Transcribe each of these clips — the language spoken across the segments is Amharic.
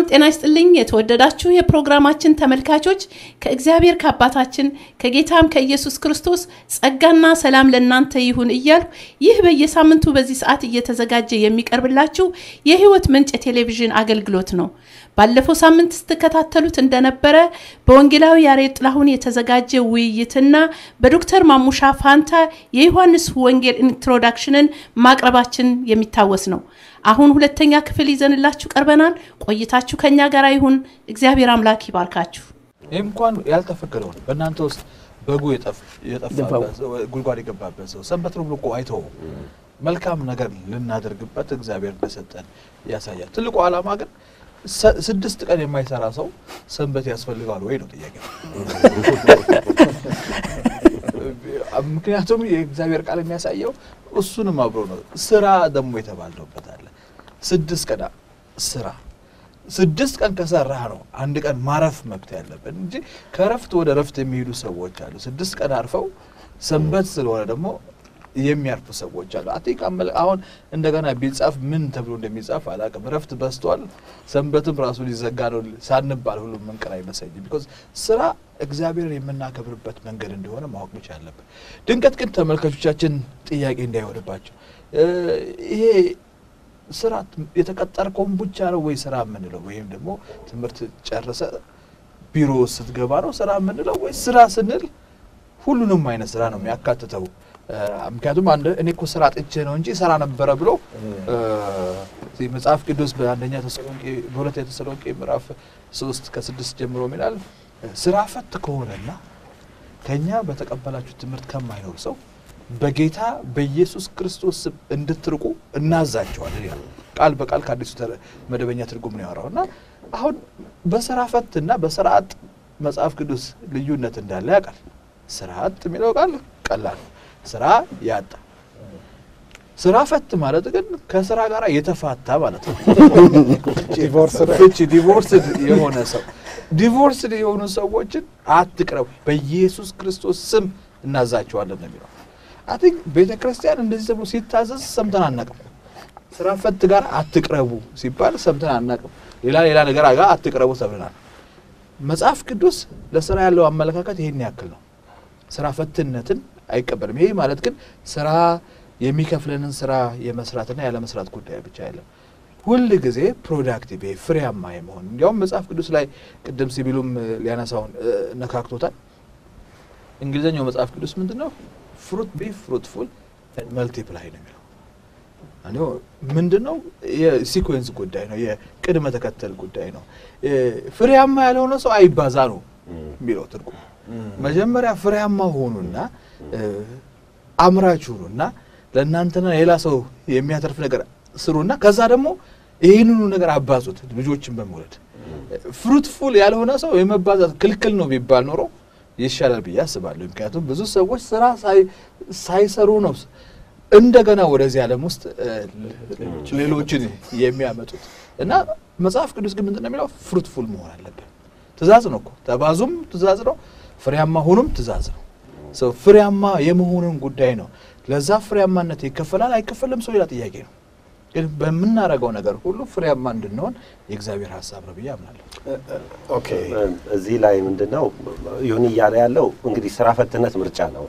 ሰላም ጤና ይስጥልኝ። የተወደዳችሁ የፕሮግራማችን ተመልካቾች ከእግዚአብሔር ከአባታችን ከጌታም ከኢየሱስ ክርስቶስ ጸጋና ሰላም ለእናንተ ይሁን እያልኩ ይህ በየሳምንቱ በዚህ ሰዓት እየተዘጋጀ የሚቀርብላችሁ የሕይወት ምንጭ የቴሌቪዥን አገልግሎት ነው። ባለፈው ሳምንት ስትከታተሉት እንደነበረ በወንጌላዊ ያሬድ ጥላሁን የተዘጋጀ ውይይትና በዶክተር ማሙሻ ፋንታ የዮሐንስ ወንጌል ኢንትሮዳክሽንን ማቅረባችን የሚታወስ ነው። አሁን ሁለተኛ ክፍል ይዘንላችሁ ቀርበናል። ቆይታችሁ ከኛ ጋር ይሁን። እግዚአብሔር አምላክ ይባርካችሁ። ይህ እንኳን ያልተፈቀደውን በእናንተ ውስጥ በጉ የጠፋበት ጉድጓድ የገባበት ሰው ሰንበት ነው ብሎ እኮ አይተው መልካም ነገር ልናደርግበት እግዚአብሔር እንደሰጠን ያሳያል። ትልቁ ዓላማ ግን ስድስት ቀን የማይሰራ ሰው ሰንበት ያስፈልገዋል ወይ ነው ጥያቄ። ምክንያቱም የእግዚአብሔር ቃል የሚያሳየው እሱንም አብሮ ነው። ስራ ደግሞ የተባልነውበት አለ። ስድስት ቀን ስራ ስድስት ቀን ከሰራህ ነው አንድ ቀን ማረፍ መብት ያለበት እንጂ ከረፍት ወደ ረፍት የሚሄዱ ሰዎች አሉ። ስድስት ቀን አርፈው ሰንበት ስለሆነ ደግሞ የሚያርፉ ሰዎች አሉ። አቲክ አሁን እንደገና ቢጻፍ ምን ተብሎ እንደሚጻፍ አላውቅም። ረፍት በዝቷል፣ ሰንበትም ራሱ ሊዘጋ ነው ሳንባል ሁሉም መንቀር አይመስለኝም። ቢኮዝ ስራ እግዚአብሔርን የምናከብርበት መንገድ እንደሆነ ማወቅ ብቻ አለብን። ድንገት ግን ተመልካቾቻችን ጥያቄ እንዳይሆንባቸው ይሄ ስራ የተቀጠርከውን ብቻ ነው ወይ ስራ የምንለው ወይም ደግሞ ትምህርት ጨርሰ ቢሮ ስትገባ ነው ስራ የምንለው ወይ ስራ ስንል ሁሉንም አይነት ስራ ነው የሚያካትተው። ምክንያቱም እኔ እኮ ስራ ጥቼ ነው እንጂ ስራ ነበረ ብሎ መጽሐፍ ቅዱስ በአንደኛ ተሰሎንቄ በሁለተኛ ተሰሎንቄ ምዕራፍ ሶስት ከስድስት ጀምሮ ይላል ስራ ፈት ከሆነና ከኛ በተቀበላችሁ ትምህርት ከማይኖር ሰው በጌታ በኢየሱስ ክርስቶስ ስም እንድትርቁ እናዛቸዋለን ይላል። ቃል በቃል ከአዲሱ መደበኛ ትርጉም ነው ያወራው እና አሁን በስራ ፈት እና በስራ አጥ መጽሐፍ ቅዱስ ልዩነት እንዳለ ያውቃል። ስራ አጥ የሚለው ቃል ቀላል ስራ ያጣ ስራ ፈት ማለት ግን ከስራ ጋር የተፋታ ማለት ነው። ፍቺ ዲቮርስድ የሆነ ሰው ዲቮርስድ የሆኑ ሰዎችን አትቅረቡ፣ በኢየሱስ ክርስቶስ ስም እናዛቸዋለን ነው የሚለው። አይ ቲንክ ቤተ ክርስቲያን እንደዚህ ተብሎ ሲታዘዝ ሰምተን አናቅም። ስራ ፈት ጋር አትቅረቡ ሲባል ሰምተን አናቅም። ሌላ ሌላ ነገር ጋር አትቅረቡ ተብለናል። መጽሐፍ ቅዱስ ለስራ ያለው አመለካከት ይሄን ያክል ነው። ስራ ፈትነትን አይቀበልም። ይሄ ማለት ግን ስራ የሚከፍለንን ስራ የመስራትና ያለመስራት ጉዳይ ብቻ አይደለም። ሁል ጊዜ ፕሮዳክቲቭ ፍሬያማ የመሆን እንዲያውም መጽሐፍ ቅዱስ ላይ ቅድም ሲቢሉም ሊያነሳውን ነካክቶታል። እንግሊዝኛው መጽሐፍ ቅዱስ ምንድን ነው? ፍሩት ቢ ፍሩትፉል መልቲፕላይ ነው የሚለው። ምንድን ነው? የሲኮንስ ጉዳይ ነው፣ የቅድመ ተከተል ጉዳይ ነው። ፍሬያማ ያልሆነ ሰው አይባዛ ነው የሚለው ትርጉም። መጀመሪያ ፍሬያማ ሆኑና አምራች ሁኑና ለእናንተና ሌላ ሰው የሚያተርፍ ነገር ስሩና ከዛ ደግሞ ይህንኑ ነገር አባዙት ልጆችን በመውለድ ፍሩትፉል ያልሆነ ሰው የመባዛት ክልክል ነው ቢባል ኖሮ ይሻላል ብዬ አስባለሁ። ምክንያቱም ብዙ ሰዎች ስራ ሳይሰሩ ነው እንደገና ወደዚህ ዓለም ውስጥ ሌሎችን የሚያመጡት እና መጽሐፍ ቅዱስ ግን ምንድን ነው የሚለው ፍሩትፉል መሆን አለብን። ትእዛዝ ነው እኮ ተባዙም ትእዛዝ ነው፣ ፍሬያማ ሁኑም ትእዛዝ ነው። ሰው ፍሬያማ የመሆኑን ጉዳይ ነው። ለዛ ፍሬያማነት ይከፈላል አይከፈልም ሰው ሌላ ጥያቄ ነው። ግን በምናደርገው ነገር ሁሉ ፍሬያማ እንድንሆን የእግዚአብሔር ሀሳብ ነው ብዬ አምናለሁ። ኦኬ እዚህ ላይ ምንድን ነው ይሁን እያለ ያለው እንግዲህ ስራ ፈትነት ምርጫ ነው።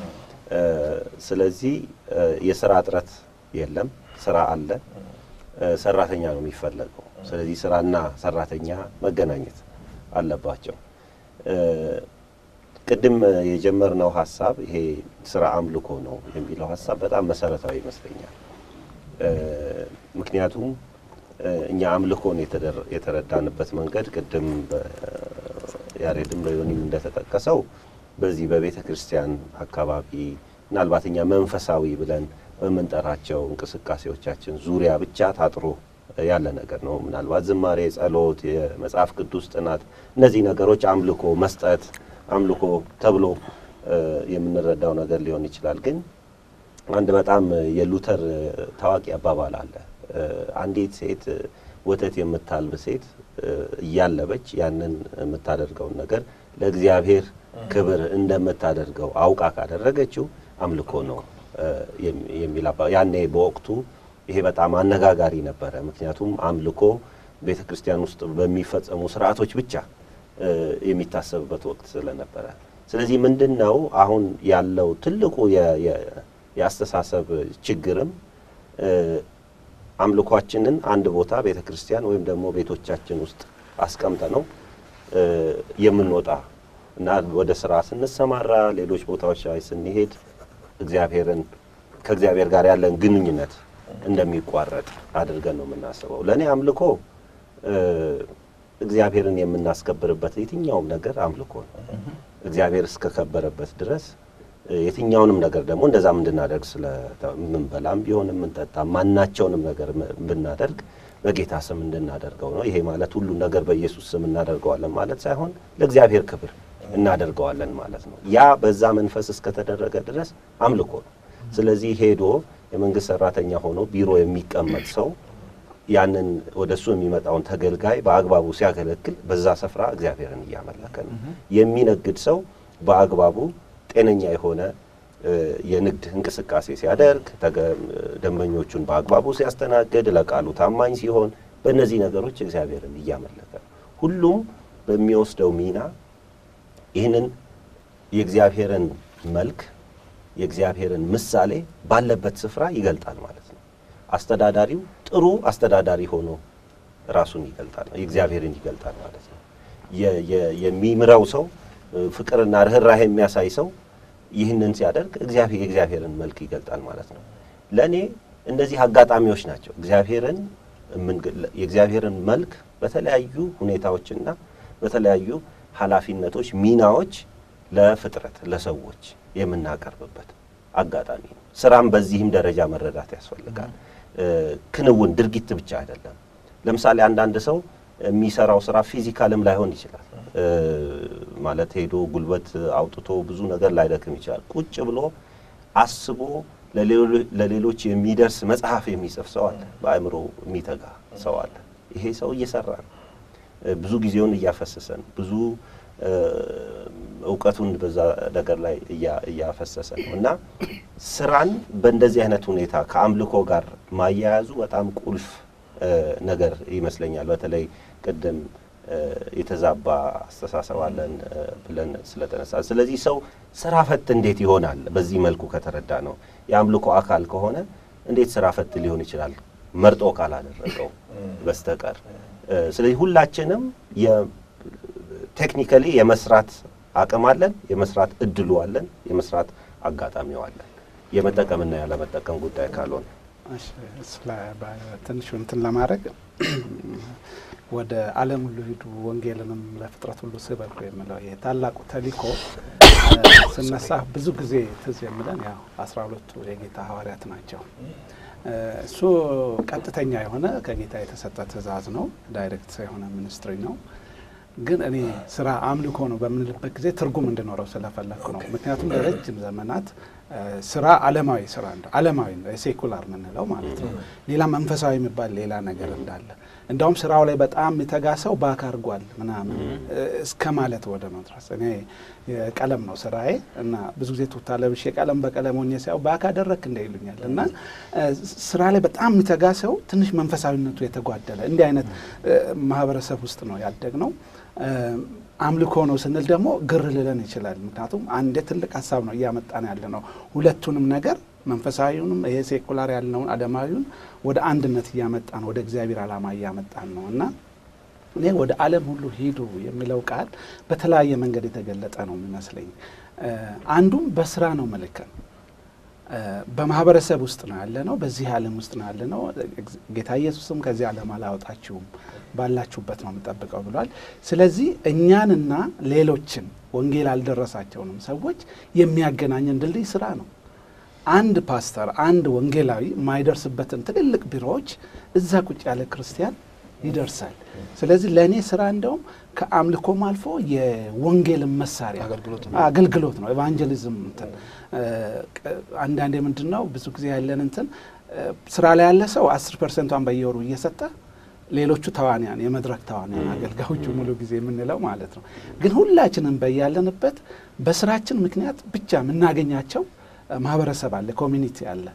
ስለዚህ የስራ እጥረት የለም፣ ስራ አለ፣ ሰራተኛ ነው የሚፈለገው። ስለዚህ ስራና ሰራተኛ መገናኘት አለባቸው። ቅድም የጀመርነው ሀሳብ ይሄ ስራ አምልኮ ነው የሚለው ሀሳብ በጣም መሰረታዊ ይመስለኛል። ምክንያቱም እኛ አምልኮን የተረዳንበት መንገድ ቅድም ያሬድም በዮኒም እንደተጠቀሰው በዚህ በቤተ ክርስቲያን አካባቢ ምናልባት እኛ መንፈሳዊ ብለን በምንጠራቸው እንቅስቃሴዎቻችን ዙሪያ ብቻ ታጥሮ ያለ ነገር ነው። ምናልባት ዝማሬ፣ ጸሎት፣ የመጽሐፍ ቅዱስ ጥናት፣ እነዚህ ነገሮች አምልኮ መስጠት አምልኮ ተብሎ የምንረዳው ነገር ሊሆን ይችላል። ግን አንድ በጣም የሉተር ታዋቂ አባባል አለ። አንዲት ሴት ወተት የምታልብ ሴት እያለበች ያንን የምታደርገውን ነገር ለእግዚአብሔር ክብር እንደምታደርገው አውቃ ካደረገችው አምልኮ ነው የሚል ያኔ በወቅቱ ይሄ በጣም አነጋጋሪ ነበረ። ምክንያቱም አምልኮ ቤተ ክርስቲያን ውስጥ በሚፈጸሙ ስርዓቶች ብቻ የሚታሰብበት ወቅት ስለነበረ ስለዚህ ምንድን ነው አሁን ያለው ትልቁ የአስተሳሰብ ችግርም አምልኳችንን አንድ ቦታ ቤተ ክርስቲያን ወይም ደግሞ ቤቶቻችን ውስጥ አስቀምጠ ነው የምንወጣ እና ወደ ስራ ስንሰማራ ሌሎች ቦታዎች ላይ ስንሄድ እግዚአብሔርን ከእግዚአብሔር ጋር ያለን ግንኙነት እንደሚቋረጥ አድርገን ነው የምናስበው። ለእኔ አምልኮ እግዚአብሔርን የምናስከብርበት የትኛውም ነገር አምልኮ ነው። እግዚአብሔር እስከከበረበት ድረስ የትኛውንም ነገር ደግሞ እንደዛም እንድናደርግ ስለምንበላም ቢሆን የምንጠጣ ማናቸውንም ነገር ብናደርግ በጌታ ስም እንድናደርገው ነው። ይሄ ማለት ሁሉን ነገር በኢየሱስ ስም እናደርገዋለን ማለት ሳይሆን ለእግዚአብሔር ክብር እናደርገዋለን ማለት ነው። ያ በዛ መንፈስ እስከተደረገ ድረስ አምልኮ ነው። ስለዚህ ሄዶ የመንግስት ሰራተኛ ሆኖ ቢሮ የሚቀመጥ ሰው ያንን ወደ እሱ የሚመጣውን ተገልጋይ በአግባቡ ሲያገለግል በዛ ስፍራ እግዚአብሔርን እያመለከ ነው። የሚነግድ ሰው በአግባቡ ጤነኛ የሆነ የንግድ እንቅስቃሴ ሲያደርግ፣ ደንበኞቹን በአግባቡ ሲያስተናግድ፣ ለቃሉ ታማኝ ሲሆን፣ በእነዚህ ነገሮች እግዚአብሔርን እያመለከ ነው። ሁሉም በሚወስደው ሚና ይህንን የእግዚአብሔርን መልክ የእግዚአብሔርን ምሳሌ ባለበት ስፍራ ይገልጣል ማለት ነው። አስተዳዳሪው ጥሩ አስተዳዳሪ ሆኖ ራሱን ይገልጣል፣ የእግዚአብሔርን ይገልጣል ማለት ነው። የሚምረው ሰው ፍቅርና ርኅራሄ የሚያሳይ ሰው ይህንን ሲያደርግ እግዚአብሔር የእግዚአብሔርን መልክ ይገልጣል ማለት ነው። ለእኔ እነዚህ አጋጣሚዎች ናቸው እግዚአብሔርን የእግዚአብሔርን መልክ በተለያዩ ሁኔታዎችና በተለያዩ ኃላፊነቶች፣ ሚናዎች ለፍጥረት ለሰዎች የምናቀርብበት አጋጣሚ ነው። ስራም በዚህም ደረጃ መረዳት ያስፈልጋል። ክንውን ድርጊት ብቻ አይደለም። ለምሳሌ አንዳንድ ሰው የሚሰራው ስራ ፊዚካልም ላይሆን ይችላል። ማለት ሄዶ ጉልበት አውጥቶ ብዙ ነገር ላይደክም ይችላል። ቁጭ ብሎ አስቦ ለሌሎች የሚደርስ መጽሐፍ የሚጽፍ ሰው አለ። በአእምሮ የሚተጋ ሰው አለ። ይሄ ሰው እየሰራ ነው። ብዙ ጊዜውን እያፈሰሰ ነው። ብዙ እውቀቱን በዛ ነገር ላይ እያፈሰሰ ነው እና ስራን በእንደዚህ አይነት ሁኔታ ከአምልኮ ጋር ማያያዙ በጣም ቁልፍ ነገር ይመስለኛል። በተለይ ቅድም የተዛባ አስተሳሰብ አለን ብለን ስለተነሳ፣ ስለዚህ ሰው ስራ ፈት እንዴት ይሆናል? በዚህ መልኩ ከተረዳ ነው የአምልኮ አካል ከሆነ እንዴት ስራ ፈት ሊሆን ይችላል? መርጦ ካላደረገው በስተቀር ስለዚህ ሁላችንም ቴክኒካሊ የመስራት አቅም አለን፣ የመስራት እድሉ አለን፣ የመስራት አጋጣሚው አለን። የመጠቀምና ያለመጠቀም ጉዳይ ካልሆነ ትንሹ እንትን ለማድረግ ወደ ዓለም ሁሉ ሂዱ ወንጌልንም ለፍጥረት ሁሉ ስበኩ የሚለው ይሄ ታላቁ ተልእኮ ስነሳ ብዙ ጊዜ ትዝ የሚለን ያው አስራ ሁለቱ የጌታ ሐዋርያት ናቸው። እሱ ቀጥተኛ የሆነ ከጌታ የተሰጠ ትእዛዝ ነው። ዳይሬክት የሆነ ሚኒስትሪ ነው። ግን እኔ ስራ አምልኮ ነው በምንልበት ጊዜ ትርጉም እንዲኖረው ስለፈለግኩ ነው። ምክንያቱም ለረጅም ዘመናት ስራ ዓለማዊ ስራ እንደ ዓለማዊ ሴኩላር የምንለው ማለት ነው። ሌላ መንፈሳዊ የሚባል ሌላ ነገር እንዳለ እንዳውም ስራው ላይ በጣም የሚተጋ ሰው ባክ አድርጓል ምናምን እስከ ማለት ወደ መድረስ እኔ ቀለም ነው ስራዬ እና ብዙ ጊዜ ቱታ ለብሼ ቀለም በቀለም ሆኜ ሲያው ባክ አደረክ እንደ ይሉኛል እና ስራ ላይ በጣም የሚተጋ ሰው ትንሽ መንፈሳዊነቱ የተጓደለ እንዲህ አይነት ማህበረሰብ ውስጥ ነው ያደግ ነው። አምልኮ ነው ስንል ደግሞ ግር ልለን ይችላል። ምክንያቱም አንድ ትልቅ ሀሳብ ነው እያመጣን ያለ ነው። ሁለቱንም ነገር መንፈሳዊውንም ይሄ ሴኩላር ያልነውን ዓለማዊውን ወደ አንድነት እያመጣን ወደ እግዚአብሔር ዓላማ እያመጣን ነው እና እኔ ወደ ዓለም ሁሉ ሂዱ የሚለው ቃል በተለያየ መንገድ የተገለጠ ነው የሚመስለኝ። አንዱም በስራ ነው መልከን በማህበረሰብ ውስጥ ነው ያለ ነው። በዚህ ዓለም ውስጥ ነው ያለ ነው። ጌታ ኢየሱስም ከዚህ ዓለም አላወጣችሁም ባላችሁበት ነው የምጠብቀው ብሏል። ስለዚህ እኛንና ሌሎችን ወንጌል አልደረሳቸውንም ሰዎች የሚያገናኘን ድልድይ ስራ ነው። አንድ ፓስተር፣ አንድ ወንጌላዊ የማይደርስበትን ትልልቅ ቢሮዎች እዛ ቁጭ ያለ ክርስቲያን ይደርሳል። ስለዚህ ለእኔ ስራ እንደውም ከአምልኮም አልፎ የወንጌልን መሳሪያ አገልግሎት ነው። ኤቫንጀሊዝም እንትን አንዳንዴ ምንድን ነው ብዙ ጊዜ ያለን እንትን ስራ ላይ ያለ ሰው አስር ፐርሰንቷን በየወሩ እየሰጠ ሌሎቹ ተዋንያን የመድረክ ተዋንያን አገልጋዮቹ ሙሉ ጊዜ የምንለው ማለት ነው። ግን ሁላችንም በያለንበት በስራችን ምክንያት ብቻ የምናገኛቸው ማህበረሰብ አለ፣ ኮሚኒቲ አለ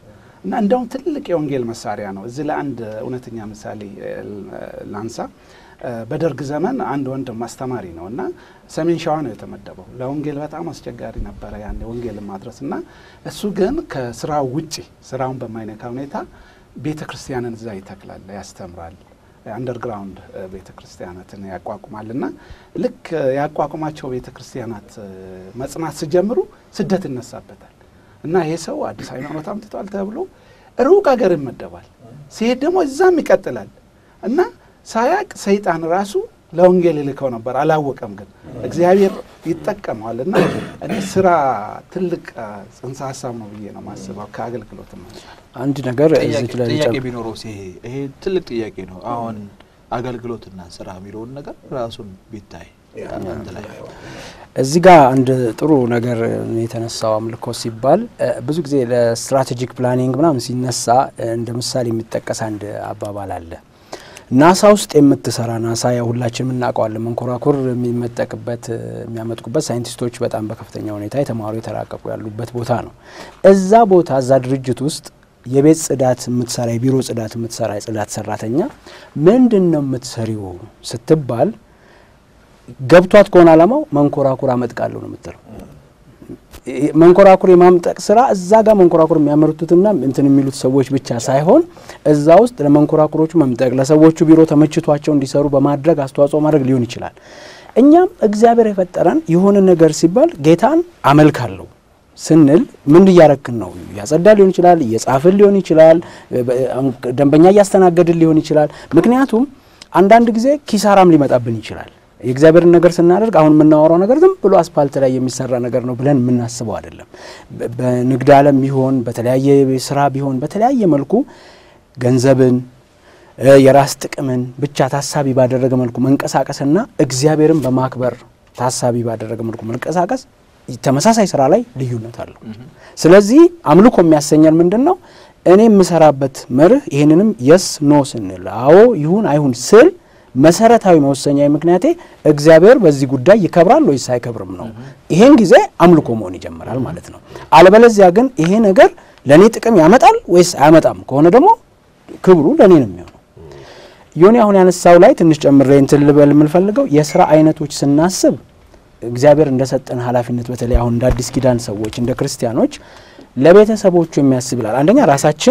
እና እንደውም ትልቅ የወንጌል መሳሪያ ነው። እዚህ ላይ አንድ እውነተኛ ምሳሌ ላንሳ። በደርግ ዘመን አንድ ወንድም አስተማሪ ነው እና ሰሜን ሸዋ ነው የተመደበው። ለወንጌል በጣም አስቸጋሪ ነበረ ያን ወንጌልን ማድረስ እና እሱ ግን ከስራው ውጪ ስራውን በማይነካ ሁኔታ ቤተ ክርስቲያንን እዛ ይተክላል፣ ያስተምራል አንደርግራውንድ ቤተ ክርስቲያናትን ያቋቁማል እና ልክ ያቋቁማቸው ቤተ ክርስቲያናት መጽናት ሲጀምሩ ስደት ይነሳበታል እና ይሄ ሰው አዲስ ሃይማኖት አምጥቷል ተብሎ ሩቅ ሀገር ይመደባል። ሲሄድ ደግሞ እዛም ይቀጥላል እና ሳያቅ ሰይጣን ራሱ ለወንጌል ይልከው ነበር። አላወቀም፣ ግን እግዚአብሔር ይጠቀመዋል እና እኔ ስራ ትልቅ ጽንሰ ሀሳብ ነው ብዬ ነው ማስበው ከአገልግሎት አንድ ነገር እዚች ላይ ጥያቄ ቢኖረው ይሄ ይሄ ትልቅ ጥያቄ ነው። አሁን አገልግሎትና ስራ የሚለውን ነገር ራሱን ቢታይ አንድ ላይ እዚህ ጋር አንድ ጥሩ ነገር የተነሳው አምልኮ ሲባል ብዙ ጊዜ ለስትራቴጂክ ፕላኒንግ ምናምን ሲነሳ እንደ ምሳሌ የሚጠቀስ አንድ አባባል አለ። ናሳ ውስጥ የምትሰራ ናሳ ያው ሁላችንም እናውቀዋለን። መንኮራኩር የሚመጠቅበት የሚያመጥቁበት ሳይንቲስቶች በጣም በከፍተኛ ሁኔታ የተማሩ የተራቀቁ ያሉበት ቦታ ነው። እዛ ቦታ እዛ ድርጅት ውስጥ የቤት ጽዳት የምትሰራ የቢሮ ጽዳት የምትሰራ የጽዳት ሰራተኛ ምንድን ነው የምትሰሪው ስትባል ገብቷት ከሆነ አላማው መንኮራኩር አመጥቃለሁ ነው የምትለው። መንኮራኩር የማምጠቅ ስራ እዛ ጋር መንኮራኩር የሚያመርቱትና እንትን የሚሉት ሰዎች ብቻ ሳይሆን እዛ ውስጥ ለመንኮራኩሮቹ መምጠቅ ለሰዎቹ ቢሮ ተመችቷቸው እንዲሰሩ በማድረግ አስተዋጽኦ ማድረግ ሊሆን ይችላል። እኛም እግዚአብሔር የፈጠረን የሆነ ነገር ሲባል ጌታን አመልካለሁ ስንል ምን እያረክን ነው? እያጸዳ ሊሆን ይችላል፣ እየጻፍን ሊሆን ይችላል፣ ደንበኛ እያስተናገድን ሊሆን ይችላል። ምክንያቱም አንዳንድ ጊዜ ኪሳራም ሊመጣብን ይችላል። የእግዚአብሔርን ነገር ስናደርግ አሁን የምናወራው ነገር ዝም ብሎ አስፓልት ላይ የሚሰራ ነገር ነው ብለን የምናስበው አይደለም። በንግድ ዓለም ቢሆን በተለያየ ስራ ቢሆን በተለያየ መልኩ ገንዘብን የራስ ጥቅምን ብቻ ታሳቢ ባደረገ መልኩ መንቀሳቀስና እግዚአብሔርን በማክበር ታሳቢ ባደረገ መልኩ መንቀሳቀስ ተመሳሳይ ስራ ላይ ልዩነት አለው። ስለዚህ አምልኮ የሚያሰኘን ምንድን ነው? እኔ የምሰራበት መርህ ይህንንም የስ ኖ ስንል አዎ ይሁን አይሁን ስል መሰረታዊ መወሰኛ ምክንያቴ እግዚአብሔር በዚህ ጉዳይ ይከብራል ወይስ አይከብርም ነው። ይሄን ጊዜ አምልኮ መሆን ይጀምራል ማለት ነው። አለበለዚያ ግን ይሄ ነገር ለእኔ ጥቅም ያመጣል ወይስ አያመጣም ከሆነ ደግሞ ክብሩ ለእኔ ነው የሚሆነው። ዮኒ አሁን ያነሳው ላይ ትንሽ ጨምሬ እንትን ልበል የምንፈልገው የስራ አይነቶች ስናስብ እግዚአብሔር እንደሰጠን ኃላፊነት በተለይ አሁን እንደ አዲስ ኪዳን ሰዎች እንደ ክርስቲያኖች ለቤተሰቦቹ የሚያስብ ይላል። አንደኛ ራሳችን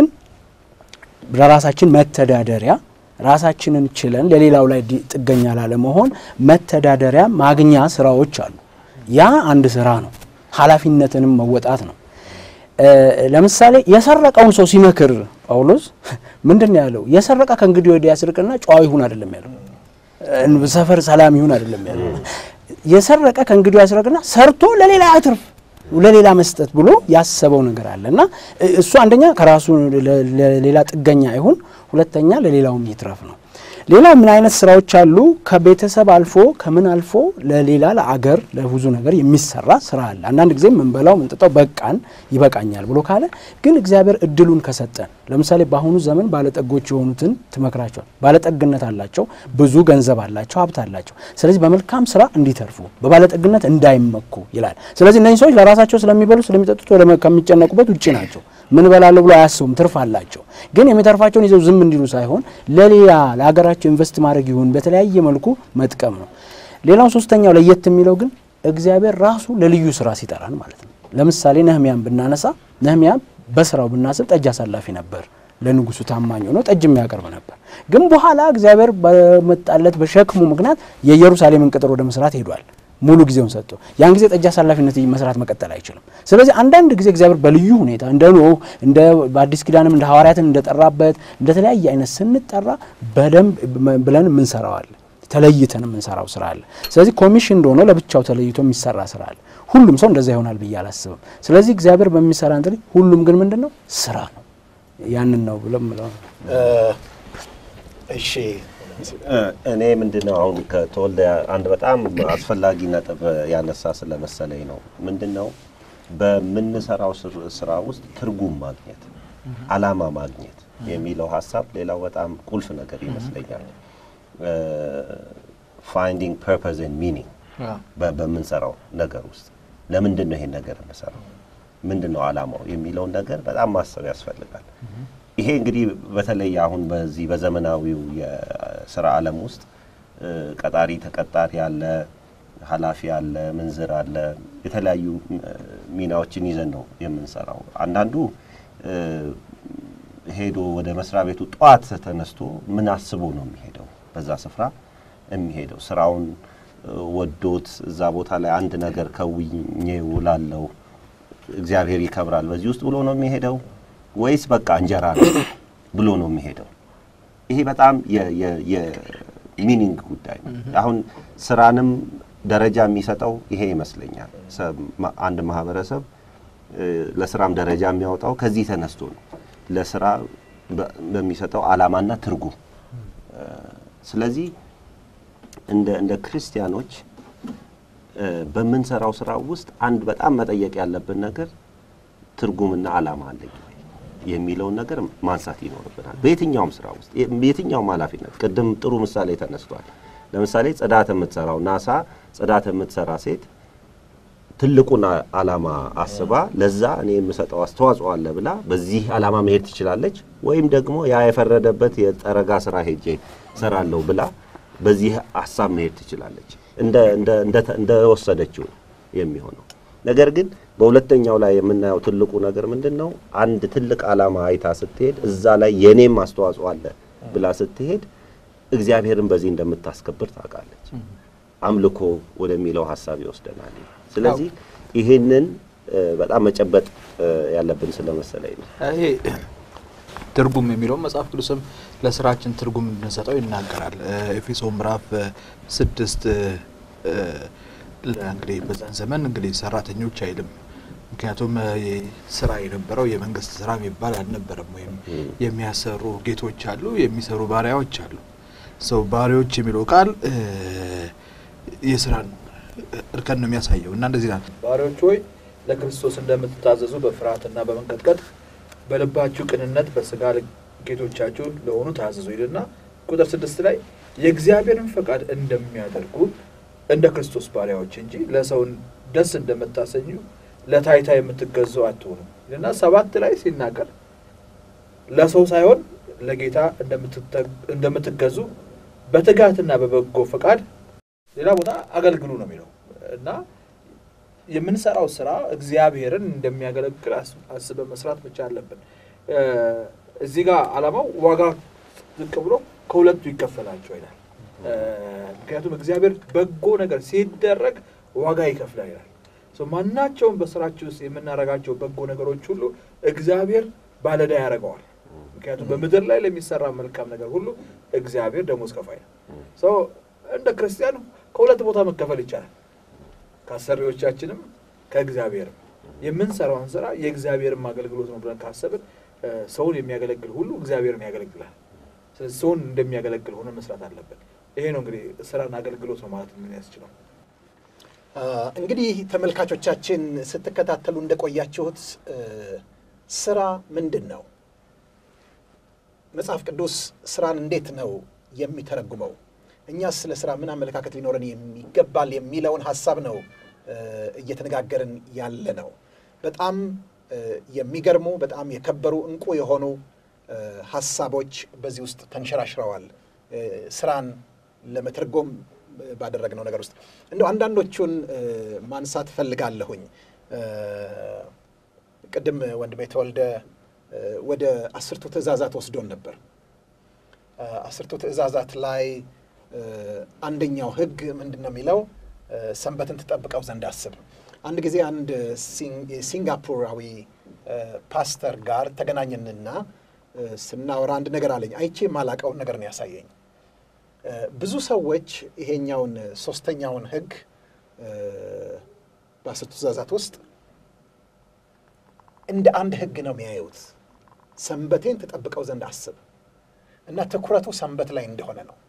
ለራሳችን መተዳደሪያ ራሳችንን ችለን ለሌላው ላይ ጥገኛ ላለመሆን መተዳደሪያ ማግኛ ስራዎች አሉ። ያ አንድ ስራ ነው። ኃላፊነትንም መወጣት ነው። ለምሳሌ የሰረቀውን ሰው ሲመክር ጳውሎስ ምንድን ነው ያለው? የሰረቀ ከእንግዲህ ወዲያ ያስርቅና ጨዋ ይሁን አይደለም ያለው፣ ሰፈር ሰላም ይሁን አይደለም ያለው። የሰረቀ ከእንግዲህ ያስርቅና ሰርቶ ለሌላ አትርፍ ለሌላ መስጠት ብሎ ያሰበው ነገር አለ እና እሱ አንደኛ ከራሱ ለሌላ ጥገኛ አይሁን፣ ሁለተኛ ለሌላውም ይትረፍ ነው። ሌላ ምን አይነት ስራዎች አሉ? ከቤተሰብ አልፎ ከምን አልፎ ለሌላ ለአገር ለብዙ ነገር የሚሰራ ስራ አለ። አንዳንድ ጊዜ ምንበላው ምንጥጣው በቃን ይበቃኛል ብሎ ካለ ግን እግዚአብሔር እድሉን ከሰጠን ለምሳሌ በአሁኑ ዘመን ባለጠጎች የሆኑትን ትመክራቸዋል። ባለጠግነት አላቸው፣ ብዙ ገንዘብ አላቸው፣ ሀብት አላቸው። ስለዚህ በመልካም ስራ እንዲተርፉ በባለጠግነት እንዳይመኩ ይላል። ስለዚህ እነዚህ ሰዎች ለራሳቸው ስለሚበሉ ስለሚጠጡት ከሚጨነቁበት ውጭ ናቸው። ምን በላለሁ ብሎ አያስቡም። ትርፍ አላቸው። ግን የሚተርፋቸውን ይዘው ዝም እንዲሉ ሳይሆን ለሌላ ለሀገራቸው ኢንቨስት ማድረግ ይሁን በተለያየ መልኩ መጥቀም ነው። ሌላው ሶስተኛው ለየት የሚለው ግን እግዚአብሔር ራሱ ለልዩ ስራ ሲጠራን ማለት ነው። ለምሳሌ ነህሚያን ብናነሳ ነህሚያ በስራው ብናስብ ጠጅ አሳላፊ ነበር። ለንጉሱ ታማኝ ሆኖ ጠጅ የሚያቀርብ ነበር። ግን በኋላ እግዚአብሔር በመጣለት በሸክሙ ምክንያት የኢየሩሳሌምን ቅጥር ወደ መስራት ሄዷል። ሙሉ ጊዜውን ሰጥቶ ያን ጊዜ ጠጅ አሳላፊነት መስራት መቀጠል አይችልም። ስለዚህ አንዳንድ ጊዜ እግዚአብሔር በልዩ ሁኔታ እንደ ኖህ እንደ በአዲስ ኪዳንም እንደ ሐዋርያትን እንደጠራበት እንደ ተለያየ አይነት ስንጠራ በደንብ ብለን የምንሰራዋል ተለይተን የምንሰራው ስራ አለ። ስለዚህ ኮሚሽን እንደሆነ ለብቻው ተለይቶ የሚሰራ ስራ አለ። ሁሉም ሰው እንደዛ ይሆናል ብዬ አላስብም። ስለዚህ እግዚአብሔር በሚሰራ እንትን ሁሉም ግን ምንድን ነው ስራ ነው። ያንን ነው ብሎ ምለው እሺ እኔ ምንድን ነው አሁን ከተወልደ አንድ በጣም አስፈላጊ ነጥብ ያነሳ ስለመሰለኝ ነው። ምንድን ነው በምንሰራው ስራ ውስጥ ትርጉም ማግኘት፣ አላማ ማግኘት የሚለው ሀሳብ ሌላው በጣም ቁልፍ ነገር ይመስለኛል። ፋይንዲንግ ፐርፐዝ ኤንድ ሚኒንግ በምንሰራው ነገር ውስጥ ለምንድን ነው ይሄን ነገር የምሰራው? ምንድን ነው ዓላማው የሚለውን ነገር በጣም ማሰብ ያስፈልጋል። ይሄ እንግዲህ በተለይ አሁን በዚህ በዘመናዊው የስራ ዓለም ውስጥ እ፣ ቀጣሪ ተቀጣሪ አለ፣ ኃላፊ አለ፣ ምንዝር አለ። የተለያዩ እ፣ ሚናዎችን ይዘን ነው የምንሰራው። አንዳንዱ እ፣ ሄዶ ወደ መስሪያ ቤቱ ጠዋት ተነስቶ ምን አስቦ ነው የሚሄደው? በዛ ስፍራ የሚሄደው ስራውን እ፣ ወዶት እዛ ቦታ ላይ አንድ ነገር ከውኜ ውላለው እግዚአብሔር ይከብራል በዚህ ውስጥ ብሎ ነው የሚሄደው ወይስ በቃ እንጀራ ነው ብሎ ነው የሚሄደው? ይሄ በጣም የሚኒንግ ጉዳይ ነው። አሁን ስራንም ደረጃ የሚሰጠው ይሄ ይመስለኛል። ሰ- ማ- አንድ ማህበረሰብ እ፣ ለስራም ደረጃ የሚያወጣው ከዚህ ተነስቶ ነው ለስራ በ- በሚሰጠው ዓላማና ትርጉም እ፣ ስለዚህ እንደ እንደ ክርስቲያኖች እ፣ በምንሰራው ስራ ውስጥ አንድ በጣም መጠየቅ ያለብን ነገር ትርጉምና ዓላማ አለኝ ወይ የሚለውን ነገር ማንሳት ይኖርብናል። በየትኛውም ስራ ውስጥ የ- የትኛውም ኃላፊነት ቅድም ጥሩ ምሳሌ ተነስቷል። ለምሳሌ ጽዳት የምትሰራው ናሳ ጽዳት የምትሰራ ሴት ትልቁን አ- ዓላማ አስባ ለዛ እኔ የምሰጠው አስተዋጽኦ አለ ብላ በዚህ ዓላማ መሄድ ትችላለች። ወይም ደግሞ ያ የፈረደበት የጠረጋ ስራ ሄጄ ሰራለሁ ብላ በዚህ ሀሳብ መሄድ ትችላለች። እንደ እንደ እንደ- እንደወሰደችው የሚሆነው ነገር ግን በሁለተኛው ላይ የምናየው ትልቁ ነገር ምንድን ነው? አንድ ትልቅ ዓላማ አይታ ስትሄድ እዛ ላይ የኔም አስተዋጽኦ አለ ብላ ስትሄድ እግዚአብሔርን በዚህ እንደምታስከብር ታውቃለች። አምልኮ ወደሚለው ሀሳብ ይወስደናል። ስለዚህ ይህንን እ፣ በጣም መጨበጥ እ፣ ያለብን ስለመሰለኝ ነው። ይሄ ትርጉም የሚለውን መጽሐፍ ቅዱስም ለስራችን ትርጉም እንድንሰጠው ይናገራል። እ፣ ኤፌሶን ምዕራፍ እ፣ ስድስት እ፣ ለ- እንግዲህ በዛን ዘመን እንግዲህ ሰራተኞች አይልም። ምክንያቱም እ፣ ይህ ስራ የነበረው የመንግስት ስራ የሚባል አልነበረም። ወይም የሚያሰሩ ጌቶች አሉ፣ የሚሰሩ ባሪያዎች አሉ። ሰው ባሪያዎች የሚለው ቃል እ፣ የስራን እርከን ነው የሚያሳየው እና እንደዚህ ናት። ባሪያዎች ሆይ ለክርስቶስ እንደምትታዘዙ በፍርሃትና በመንቀጥቀጥ በልባችሁ ቅንነት በስጋ ጌቶቻችሁ ለሆኑ ታዘዙ ይልና ቁጥር ስድስት ላይ የእግዚአብሔርን ፈቃድ እንደሚያደርጉ እንደ ክርስቶስ ባሪያዎች እንጂ ለሰው ደስ እንደምታሰኙ ለታይታ የምትገዙ አትሆኑ ይልና ሰባት ላይ ሲናገር ለሰው ሳይሆን ለጌታ እንደምትተ- እንደምትገዙ በትጋትና በበጎ ፈቃድ ሌላ ቦታ አገልግሉ ነው የሚለው እና የምንሰራው ስራ እግዚአብሔርን እንደሚያገለግል አስ- አስበን መስራት ብቻ አለብን። እ፣ እዚህ ጋር ዓላማው ዋጋ ዝቅ ብሎ ከሁለቱ ይከፈላቸው ይላል። እ፣ ምክንያቱም እግዚአብሔር በጎ ነገር ሲደረግ ዋጋ ይከፍላል ይላል። ሶ ማናቸውም በስራችን ውስጥ የምናደርጋቸው በጎ ነገሮች ሁሉ እግዚአብሔር ባለዳ ያደርገዋል። ምክንያቱም በምድር ላይ ለሚሰራ መልካም ነገር ሁሉ እግዚአብሔር ደሞዝ ከፋይ ነው። ሰው እንደ ክርስቲያን ከሁለት ቦታ መከፈል ይቻላል። ከአሰሪዎቻችንም ከእግዚአብሔርም የምንሰራውን ስራ የእግዚአብሔርም አገልግሎት ነው ብለን ካሰብን እ፣ ሰውን የሚያገለግል ሁሉ እግዚአብሔርን ያገለግላል። ስለዚህ ሰውን እንደሚያገለግል ሆነ መስራት አለብን። ይሄ ነው እንግዲህ ስራን አገልግሎት ነው ማለት ምን ያስችለው። አ፣ እንግዲህ ተመልካቾቻችን ስትከታተሉ እንደቆያችሁት እ፣ ስራ ምንድን ነው? መጽሐፍ ቅዱስ ስራን እንዴት ነው የሚተረጉመው? እኛስ ስለ ስራ ምን አመለካከት ሊኖረን የሚገባል የሚለውን ሀሳብ ነው እ፣ እየተነጋገርን ያለ ነው። በጣም እ፣ የሚገርሙ በጣም የከበሩ እንቁ የሆኑ እ፣ ሀሳቦች በዚህ ውስጥ ተንሸራሽረዋል። እ፣ ስራን ለመተርጎም ባደረግነው ነገር ውስጥ እንደው አንዳንዶቹን እ፣ ማንሳት እፈልጋለሁኝ። እ፣ ቅድም ወንድሜ ተወልደ እ፣ ወደ አስርቱ ትእዛዛት ወስዶን ነበር። እ፣ አስርቱ ትእዛዛት ላይ እ፣ አንደኛው ህግ ምንድን ነው የሚለው? እ፣ ሰንበትን ትጠብቀው ዘንድ አስብ። አንድ ጊዜ አንድ ሲንግ- ሲንጋፖራዊ እ፣ ፓስተር ጋር ተገናኘንና እ፣ ስናወራ አንድ ነገር አለኝ። አይቼ የማላቀውን ነገር ነው ያሳየኝ። እ፣ ብዙ ሰዎች ይሄኛውን ሶስተኛውን ህግ እ፣ በአስርቱ ትእዛዛት ውስጥ እንደ አንድ ህግ ነው የሚያዩት። ሰንበቴን ትጠብቀው ዘንድ አስብ እና ትኩረቱ ሰንበት ላይ እንደሆነ ነው።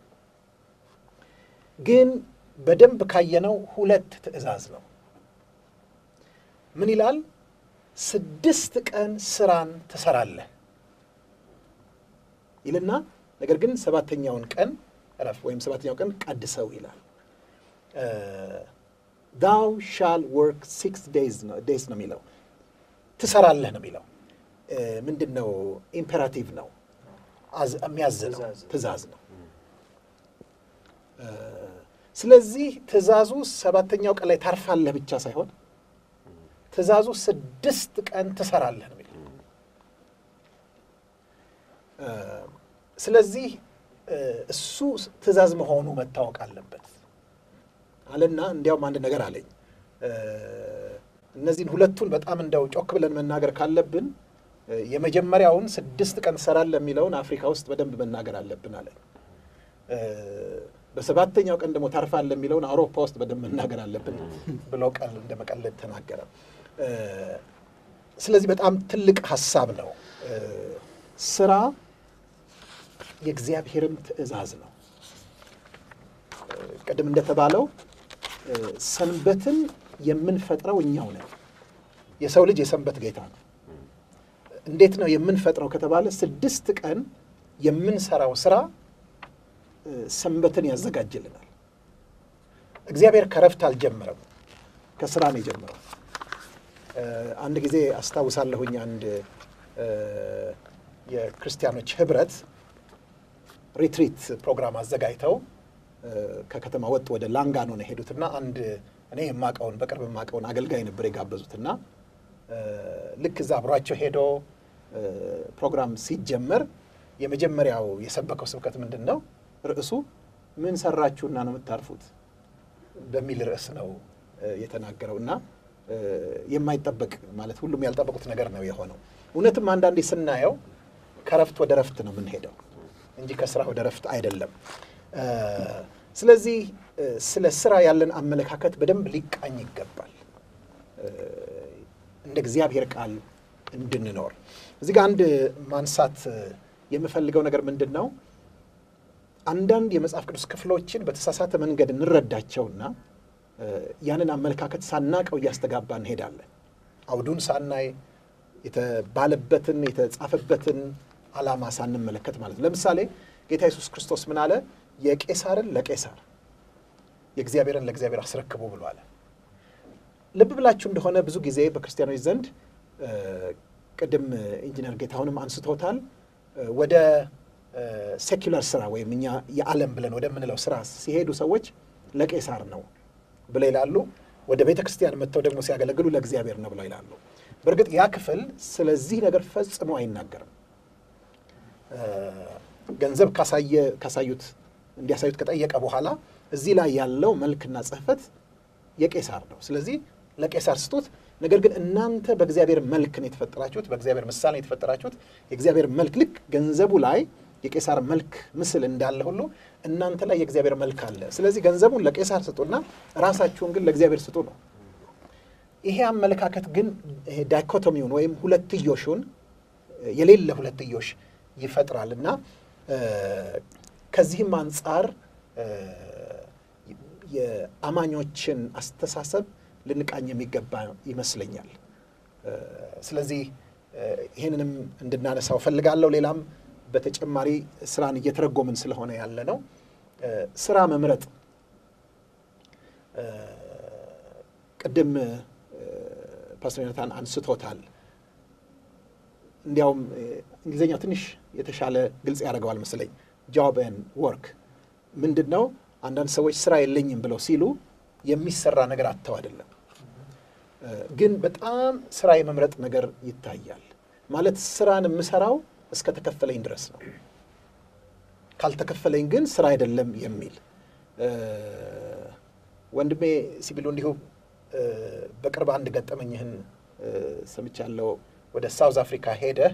ግን በደንብ ካየነው ሁለት ትእዛዝ ነው። ምን ይላል? ስድስት ቀን ስራን ትሰራለህ ይልና ነገር ግን ሰባተኛውን ቀን እረፍ ወይም ሰባተኛው ቀን ቀድሰው ይላል። ዳው ሻል ወርክ ሲክስ ዴይዝ ነው የሚለው ትሰራለህ ነው የሚለው። ምንድን ነው? ኢምፔራቲቭ ነው፣ የሚያዝ ነው፣ ትእዛዝ ነው። ስለዚህ ትእዛዙ ሰባተኛው ቀን ላይ ታርፋለህ ብቻ ሳይሆን ትእዛዙ ስድስት ቀን ትሰራለህ ነው የሚለው። ስለዚህ እሱ ትእዛዝ መሆኑ መታወቅ አለበት አለና እንዲያውም አንድ ነገር አለኝ። እነዚህን ሁለቱን በጣም እንደው ጮክ ብለን መናገር ካለብን የመጀመሪያውን ስድስት ቀን ትሰራለህ የሚለውን አፍሪካ ውስጥ በደንብ መናገር አለብን አለኝ። በሰባተኛው ቀን ደግሞ ታርፋለህ የሚለውን አውሮፓ ውስጥ በደንብ መናገር አለብን ብሎ ቀል እንደ መቀለድ ተናገረ። ስለዚህ በጣም ትልቅ ሀሳብ ነው። ስራ የእግዚአብሔርም ትእዛዝ ነው። ቅድም እንደተባለው ሰንበትን የምንፈጥረው እኛው ነን። የሰው ልጅ የሰንበት ጌታ ነው። እንዴት ነው የምንፈጥረው ከተባለ ስድስት ቀን የምንሰራው ስራ ሰንበትን ያዘጋጅልናል። እግዚአብሔር ከረፍት አልጀመረም፣ ከስራ ነው የጀመረው። አንድ ጊዜ አስታውሳለሁኝ አንድ የክርስቲያኖች ህብረት ሪትሪት ፕሮግራም አዘጋጅተው ከከተማ ወጥ ወደ ላንጋኖ ነው የሄዱትና አንድ እኔ የማቀውን በቅርብ የማቀውን አገልጋይ ነበር የጋበዙትና ልክ እዛ አብሯቸው ሄዶ ፕሮግራም ሲጀመር የመጀመሪያው የሰበከው ስብከት ምንድን ነው? ርዕሱ ምን ሰራችሁና ነው የምታርፉት በሚል ርዕስ ነው የተናገረው እና የማይጠበቅ ማለት ሁሉም ያልጠበቁት ነገር ነው የሆነው። እውነትም አንዳንዴ ስናየው ከረፍት ወደ ረፍት ነው የምንሄደው እንጂ ከስራ ወደ ረፍት አይደለም። ስለዚህ ስለ ስራ ያለን አመለካከት በደንብ ሊቃኝ ይገባል እንደ እግዚአብሔር ቃል እንድንኖር። እዚህ ጋር አንድ ማንሳት የምፈልገው ነገር ምንድን ነው? አንዳንድ የመጽሐፍ ቅዱስ ክፍሎችን በተሳሳተ መንገድ እንረዳቸውና ያንን አመለካከት ሳናቀው እያስተጋባ እንሄዳለን። አውዱን ሳናይ የተባለበትን የተጻፈበትን ዓላማ ሳንመለከት ማለት ነው። ለምሳሌ ጌታ ኢየሱስ ክርስቶስ ምን አለ? የቄሳርን ለቄሳር የእግዚአብሔርን ለእግዚአብሔር አስረክቡ ብሎ አለ። ልብ ብላችሁ እንደሆነ ብዙ ጊዜ በክርስቲያኖች ዘንድ ቅድም ኢንጂነር ጌታሁንም አንስቶታል ወደ ሴኩላር ስራ ወይም እኛ የዓለም ብለን ወደምንለው ስራ ሲሄዱ ሰዎች ለቄሳር ነው ብለው ይላሉ። ወደ ቤተ ክርስቲያን መጥተው ደግሞ ሲያገለግሉ ለእግዚአብሔር ነው ብለው ይላሉ። በእርግጥ ያ ክፍል ስለዚህ ነገር ፈጽሞ አይናገርም። ገንዘብ ካሳዩት እንዲያሳዩት ከጠየቀ በኋላ እዚህ ላይ ያለው መልክና ጽሕፈት የቄሳር ነው፣ ስለዚህ ለቄሳር ስጡት። ነገር ግን እናንተ በእግዚአብሔር መልክ ነው የተፈጠራችሁት፣ በእግዚአብሔር ምሳሌ ነው የተፈጠራችሁት። የእግዚአብሔር መልክ ልክ ገንዘቡ ላይ የቄሳር መልክ ምስል እንዳለ ሁሉ እናንተ ላይ የእግዚአብሔር መልክ አለ። ስለዚህ ገንዘቡን ለቄሳር ስጡና ራሳችሁን ግን ለእግዚአብሔር ስጡ ነው። ይሄ አመለካከት ግን ይሄ ዳይኮቶሚውን ወይም ሁለትዮሹን የሌለ ሁለትዮሽ ይፈጥራል እና ከዚህም አንጻር የአማኞችን አስተሳሰብ ልንቃኝ የሚገባ ይመስለኛል። ስለዚህ ይህንንም እንድናነሳው ፈልጋለሁ። ሌላም በተጨማሪ ስራን እየተረጎምን ስለሆነ ያለ ነው። ስራ መምረጥ ቅድም ፓስተር ዮናታን አንስቶታል። እንዲያውም እንግሊዝኛው ትንሽ የተሻለ ግልጽ ያደርገዋል መሰለኝ። ጆብ ኤንድ ወርክ ምንድን ነው? አንዳንድ ሰዎች ስራ የለኝም ብለው ሲሉ የሚሰራ ነገር አጥተው አይደለም፣ ግን በጣም ስራ የመምረጥ ነገር ይታያል። ማለት ስራን የምሰራው እስከ ተከፈለኝ ድረስ ነው፣ ካልተከፈለኝ ግን ስራ አይደለም የሚል ወንድሜ ሲቢሉ እንዲሁ በቅርብ አንድ ገጠመኝህን ሰምቻለሁ። ወደ ሳውዝ አፍሪካ ሄደህ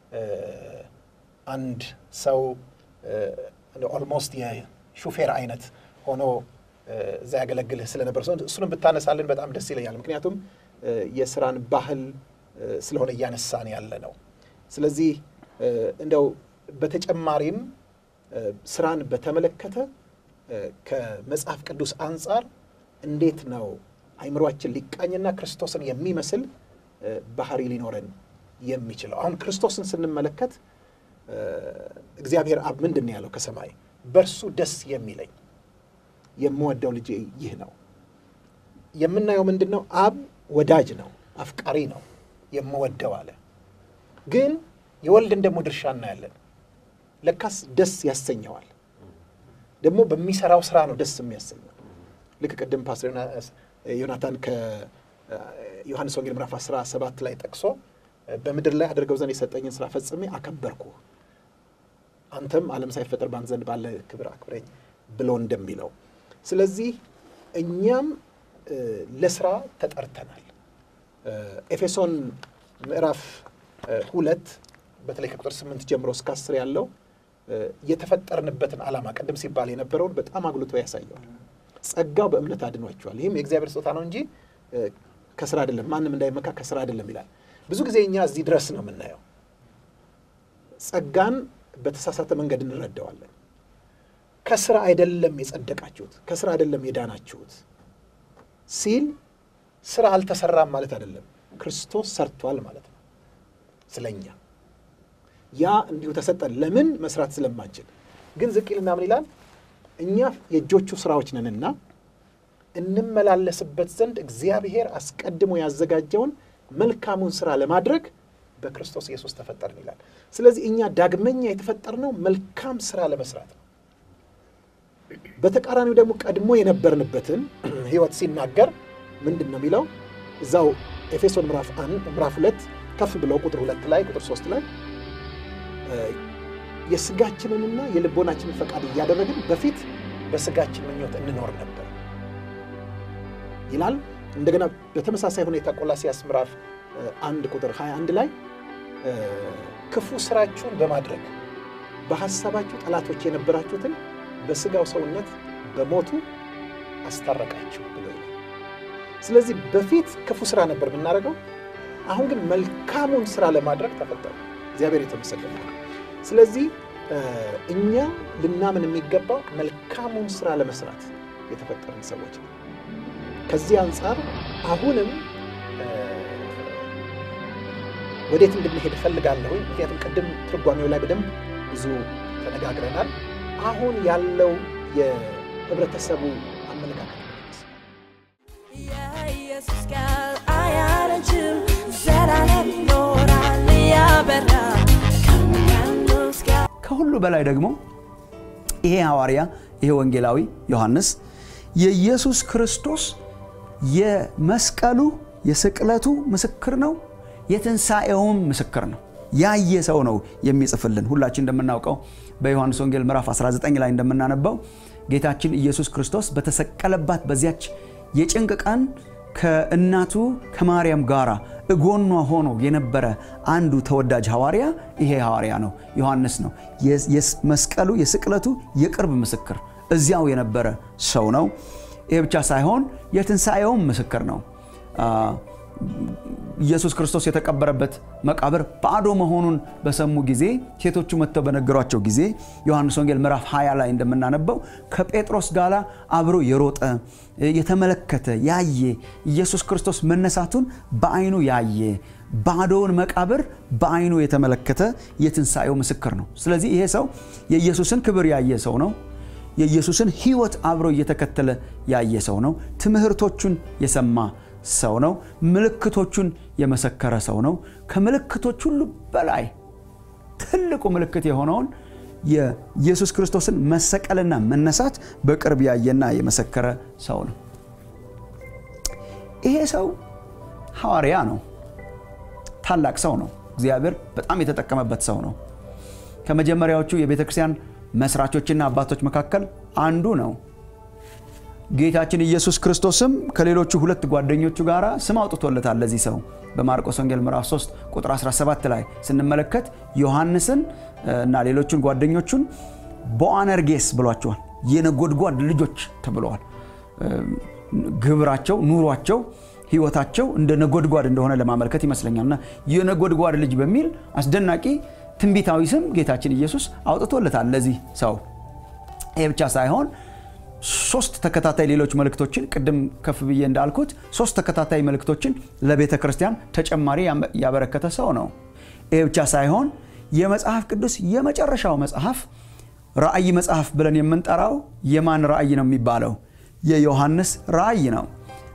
አንድ ሰው ኦልሞስት የሹፌር አይነት ሆኖ እዛ ያገለግልህ ስለነበር ሰው እሱንም ብታነሳልን በጣም ደስ ይለኛል። ምክንያቱም የስራን ባህል ስለሆነ እያነሳን ያለ ነው። ስለዚህ እንደው በተጨማሪም ስራን በተመለከተ ከመጽሐፍ ቅዱስ አንጻር እንዴት ነው አይምሯችን ሊቃኝና ክርስቶስን የሚመስል ባህሪ ሊኖረን የሚችለው? አሁን ክርስቶስን ስንመለከት እግዚአብሔር አብ ምንድን ነው ያለው ከሰማይ በእርሱ ደስ የሚለኝ የምወደው ልጄ ይህ ነው። የምናየው ምንድን ነው? አብ ወዳጅ ነው፣ አፍቃሪ ነው፣ የምወደው አለ። ግን የወልድን ደግሞ ድርሻ እናያለን። ለካስ ደስ ያሰኘዋል። ደግሞ በሚሰራው ስራ ነው ደስ የሚያሰኘው። ልክ ቅድም ፓስተር ዮናታን ከዮሐንስ ወንጌል ምዕራፍ 17 ላይ ጠቅሶ በምድር ላይ አድርገው ዘንድ የሰጠኝን ስራ ፈጽሜ አከበርኩ፣ አንተም ዓለም ሳይፈጠር በአንተ ዘንድ ባለ ክብር አክብረኝ ብሎ እንደሚለው ስለዚህ እኛም ለስራ ተጠርተናል። ኤፌሶን ምዕራፍ ሁለት በተለይ ከቁጥር ስምንት ጀምሮ እስከ አስር ያለው የተፈጠርንበትን ዓላማ ቅድም ሲባል የነበረውን በጣም አጉልቶ ያሳየዋል። ጸጋው በእምነት አድኗቸዋል። ይህም የእግዚአብሔር ስጦታ ነው እንጂ ከስራ አይደለም፣ ማንም እንዳይመካ ከስራ አይደለም ይላል። ብዙ ጊዜ እኛ እዚህ ድረስ ነው የምናየው። ጸጋን በተሳሳተ መንገድ እንረዳዋለን። ከስራ አይደለም የጸደቃችሁት፣ ከስራ አይደለም የዳናችሁት ሲል ስራ አልተሰራም ማለት አይደለም። ክርስቶስ ሰርቷል ማለት ነው ስለኛ ያ እንዲሁ ተሰጠን። ለምን መስራት ስለማንችል ግን ዝቅ ይልና ምን ይላል? እኛ የእጆቹ ስራዎች ነንና እንመላለስበት ዘንድ እግዚአብሔር አስቀድሞ ያዘጋጀውን መልካሙን ስራ ለማድረግ በክርስቶስ ኢየሱስ ተፈጠርን ይላል። ስለዚህ እኛ ዳግመኛ የተፈጠርነው መልካም ስራ ለመስራት ነው። በተቃራኒው ደግሞ ቀድሞ የነበርንበትን ሕይወት ሲናገር ምንድን ነው የሚለው? እዛው ኤፌሶን ምዕራፍ አንድ ምዕራፍ ሁለት ከፍ ብለው ቁጥር ሁለት ላይ ቁጥር ሶስት ላይ የስጋችንንና የልቦናችንን ፈቃድ እያደረግን በፊት በስጋችን ምኞት እንኖር ነበር ይላል። እንደገና በተመሳሳይ ሁኔታ ቆላሲያስ ምዕራፍ አንድ ቁጥር 21 ላይ ክፉ ስራችሁን በማድረግ በሐሳባችሁ ጠላቶች የነበራችሁትን በስጋው ሰውነት በሞቱ አስታረቃችሁ ብሎ ይላል። ስለዚህ በፊት ክፉ ስራ ነበር የምናደርገው፣ አሁን ግን መልካሙን ስራ ለማድረግ ተፈጠሩ። እግዚአብሔር የተመሰገነ ነው። ስለዚህ እኛ ልናምን የሚገባው መልካሙን ስራ ለመስራት የተፈጠርን ሰዎች ነው። ከዚህ አንጻር አሁንም ወዴት እንድንሄድ እፈልጋለሁ። ምክንያቱም ቅድም ትርጓሜው ላይ በደንብ ብዙ ተነጋግረናል። አሁን ያለው የህብረተሰቡ አመለካከት የኢየሱስ ቃል አያረጅም፣ ዘላለም ይኖራል ያበራ ከሚያምኑት ጋር ከሁሉ በላይ ደግሞ ይሄ ሐዋርያ ይሄ ወንጌላዊ ዮሐንስ የኢየሱስ ክርስቶስ የመስቀሉ የስቅለቱ ምስክር ነው፣ የትንሣኤውም ምስክር ነው። ያየ ሰው ነው የሚጽፍልን። ሁላችን እንደምናውቀው በዮሐንስ ወንጌል ምዕራፍ 19 ላይ እንደምናነባው ጌታችን ኢየሱስ ክርስቶስ በተሰቀለባት በዚያች የጭንቅ ቀን ከእናቱ ከማርያም ጋራ እጎኗ ሆኖ የነበረ አንዱ ተወዳጅ ሐዋርያ ይሄ ሐዋርያ ነው፣ ዮሐንስ ነው። የመስቀሉ የስቅለቱ የቅርብ ምስክር እዚያው የነበረ ሰው ነው። ይህ ብቻ ሳይሆን የትንሣኤውም ምስክር ነው። ኢየሱስ ክርስቶስ የተቀበረበት መቃብር ባዶ መሆኑን በሰሙ ጊዜ ሴቶቹ መጥተው በነገሯቸው ጊዜ ዮሐንስ ወንጌል ምዕራፍ 20 ላይ እንደምናነበው ከጴጥሮስ ጋር አብሮ የሮጠ የተመለከተ ያየ ኢየሱስ ክርስቶስ መነሳቱን በዓይኑ ያየ ባዶውን መቃብር በዓይኑ የተመለከተ የትንሣኤው ምስክር ነው። ስለዚህ ይሄ ሰው የኢየሱስን ክብር ያየ ሰው ነው። የኢየሱስን ሕይወት አብሮ እየተከተለ ያየ ሰው ነው። ትምህርቶቹን የሰማ ሰው ነው። ምልክቶቹን የመሰከረ ሰው ነው። ከምልክቶች ሁሉ በላይ ትልቁ ምልክት የሆነውን የኢየሱስ ክርስቶስን መሰቀልና መነሳት በቅርብ ያየና የመሰከረ ሰው ነው። ይሄ ሰው ሐዋርያ ነው። ታላቅ ሰው ነው። እግዚአብሔር በጣም የተጠቀመበት ሰው ነው። ከመጀመሪያዎቹ የቤተ ክርስቲያን መስራቾችና አባቶች መካከል አንዱ ነው። ጌታችን ኢየሱስ ክርስቶስም ከሌሎቹ ሁለት ጓደኞቹ ጋር ስም አውጥቶለታል ለዚህ ሰው በማርቆስ ወንጌል ምዕራፍ 3 ቁጥር 17 ላይ ስንመለከት ዮሐንስን እና ሌሎቹን ጓደኞቹን ቦአነርጌስ ብሏቸዋል። የነጎድጓድ ልጆች ተብለዋል። ግብራቸው፣ ኑሯቸው፣ ህይወታቸው እንደ ነጎድጓድ እንደሆነ ለማመልከት ይመስለኛል እና የነጎድጓድ ልጅ በሚል አስደናቂ ትንቢታዊ ስም ጌታችን ኢየሱስ አውጥቶለታል ለዚህ ሰው። ይህ ብቻ ሳይሆን ሶስት ተከታታይ ሌሎች መልእክቶችን ቅድም ከፍ ብዬ እንዳልኩት ሶስት ተከታታይ መልእክቶችን ለቤተ ክርስቲያን ተጨማሪ ያበረከተ ሰው ነው። ይህ ብቻ ሳይሆን የመጽሐፍ ቅዱስ የመጨረሻው መጽሐፍ ራእይ መጽሐፍ ብለን የምንጠራው የማን ራእይ ነው የሚባለው? የዮሐንስ ራእይ ነው።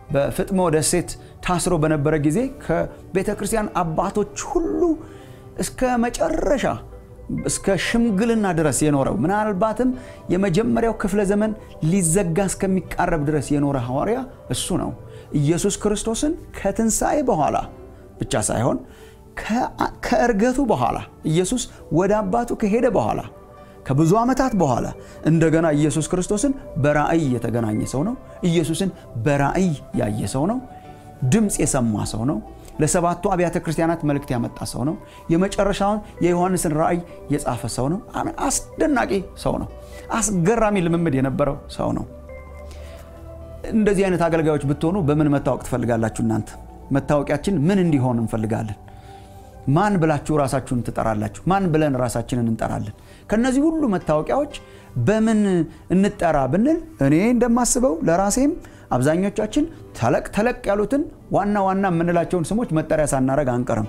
በፍጥሞ ደሴት ታስሮ በነበረ ጊዜ ከቤተ ክርስቲያን አባቶች ሁሉ እስከ መጨረሻ እስከ ሽምግልና ድረስ የኖረው ምናልባትም የመጀመሪያው ክፍለ ዘመን ሊዘጋ እስከሚቃረብ ድረስ የኖረ ሐዋርያ እሱ ነው። ኢየሱስ ክርስቶስን ከትንሣኤ በኋላ ብቻ ሳይሆን ከእርገቱ በኋላ ኢየሱስ ወደ አባቱ ከሄደ በኋላ ከብዙ ዓመታት በኋላ እንደገና ኢየሱስ ክርስቶስን በራእይ የተገናኘ ሰው ነው። ኢየሱስን በራእይ ያየ ሰው ነው። ድምፅ የሰማ ሰው ነው። ለሰባቱ አብያተ ክርስቲያናት መልእክት ያመጣ ሰው ነው። የመጨረሻውን የዮሐንስን ራእይ የጻፈ ሰው ነው። አስደናቂ ሰው ነው። አስገራሚ ልምምድ የነበረው ሰው ነው። እንደዚህ አይነት አገልጋዮች ብትሆኑ በምን መታወቅ ትፈልጋላችሁ? እናንተ መታወቂያችን ምን እንዲሆን እንፈልጋለን? ማን ብላችሁ ራሳችሁን ትጠራላችሁ? ማን ብለን ራሳችንን እንጠራለን? ከነዚህ ሁሉ መታወቂያዎች በምን እንጠራ ብንል እኔ እንደማስበው ለራሴም አብዛኞቻችን ተለቅ ተለቅ ያሉትን ዋና ዋና የምንላቸውን ስሞች መጠሪያ ሳናረግ አንቀርም።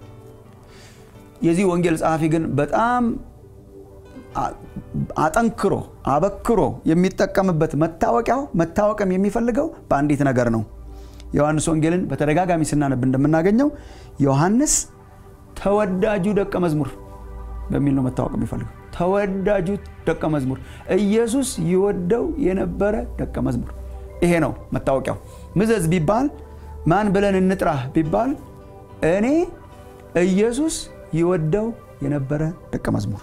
የዚህ ወንጌል ጸሐፊ ግን በጣም አጠንክሮ አበክሮ የሚጠቀምበት መታወቂያው መታወቅም የሚፈልገው በአንዲት ነገር ነው። ዮሐንስ ወንጌልን በተደጋጋሚ ስናነብ እንደምናገኘው ዮሐንስ ተወዳጁ ደቀ መዝሙር በሚል ነው መታወቅ የሚፈልገው። ተወዳጁ ደቀ መዝሙር፣ ኢየሱስ ይወደው የነበረ ደቀ መዝሙር። ይሄ ነው መታወቂያው። ምዘዝ ቢባል ማን ብለን እንጥራህ ቢባል እኔ ኢየሱስ ይወደው የነበረ ደቀ መዝሙር።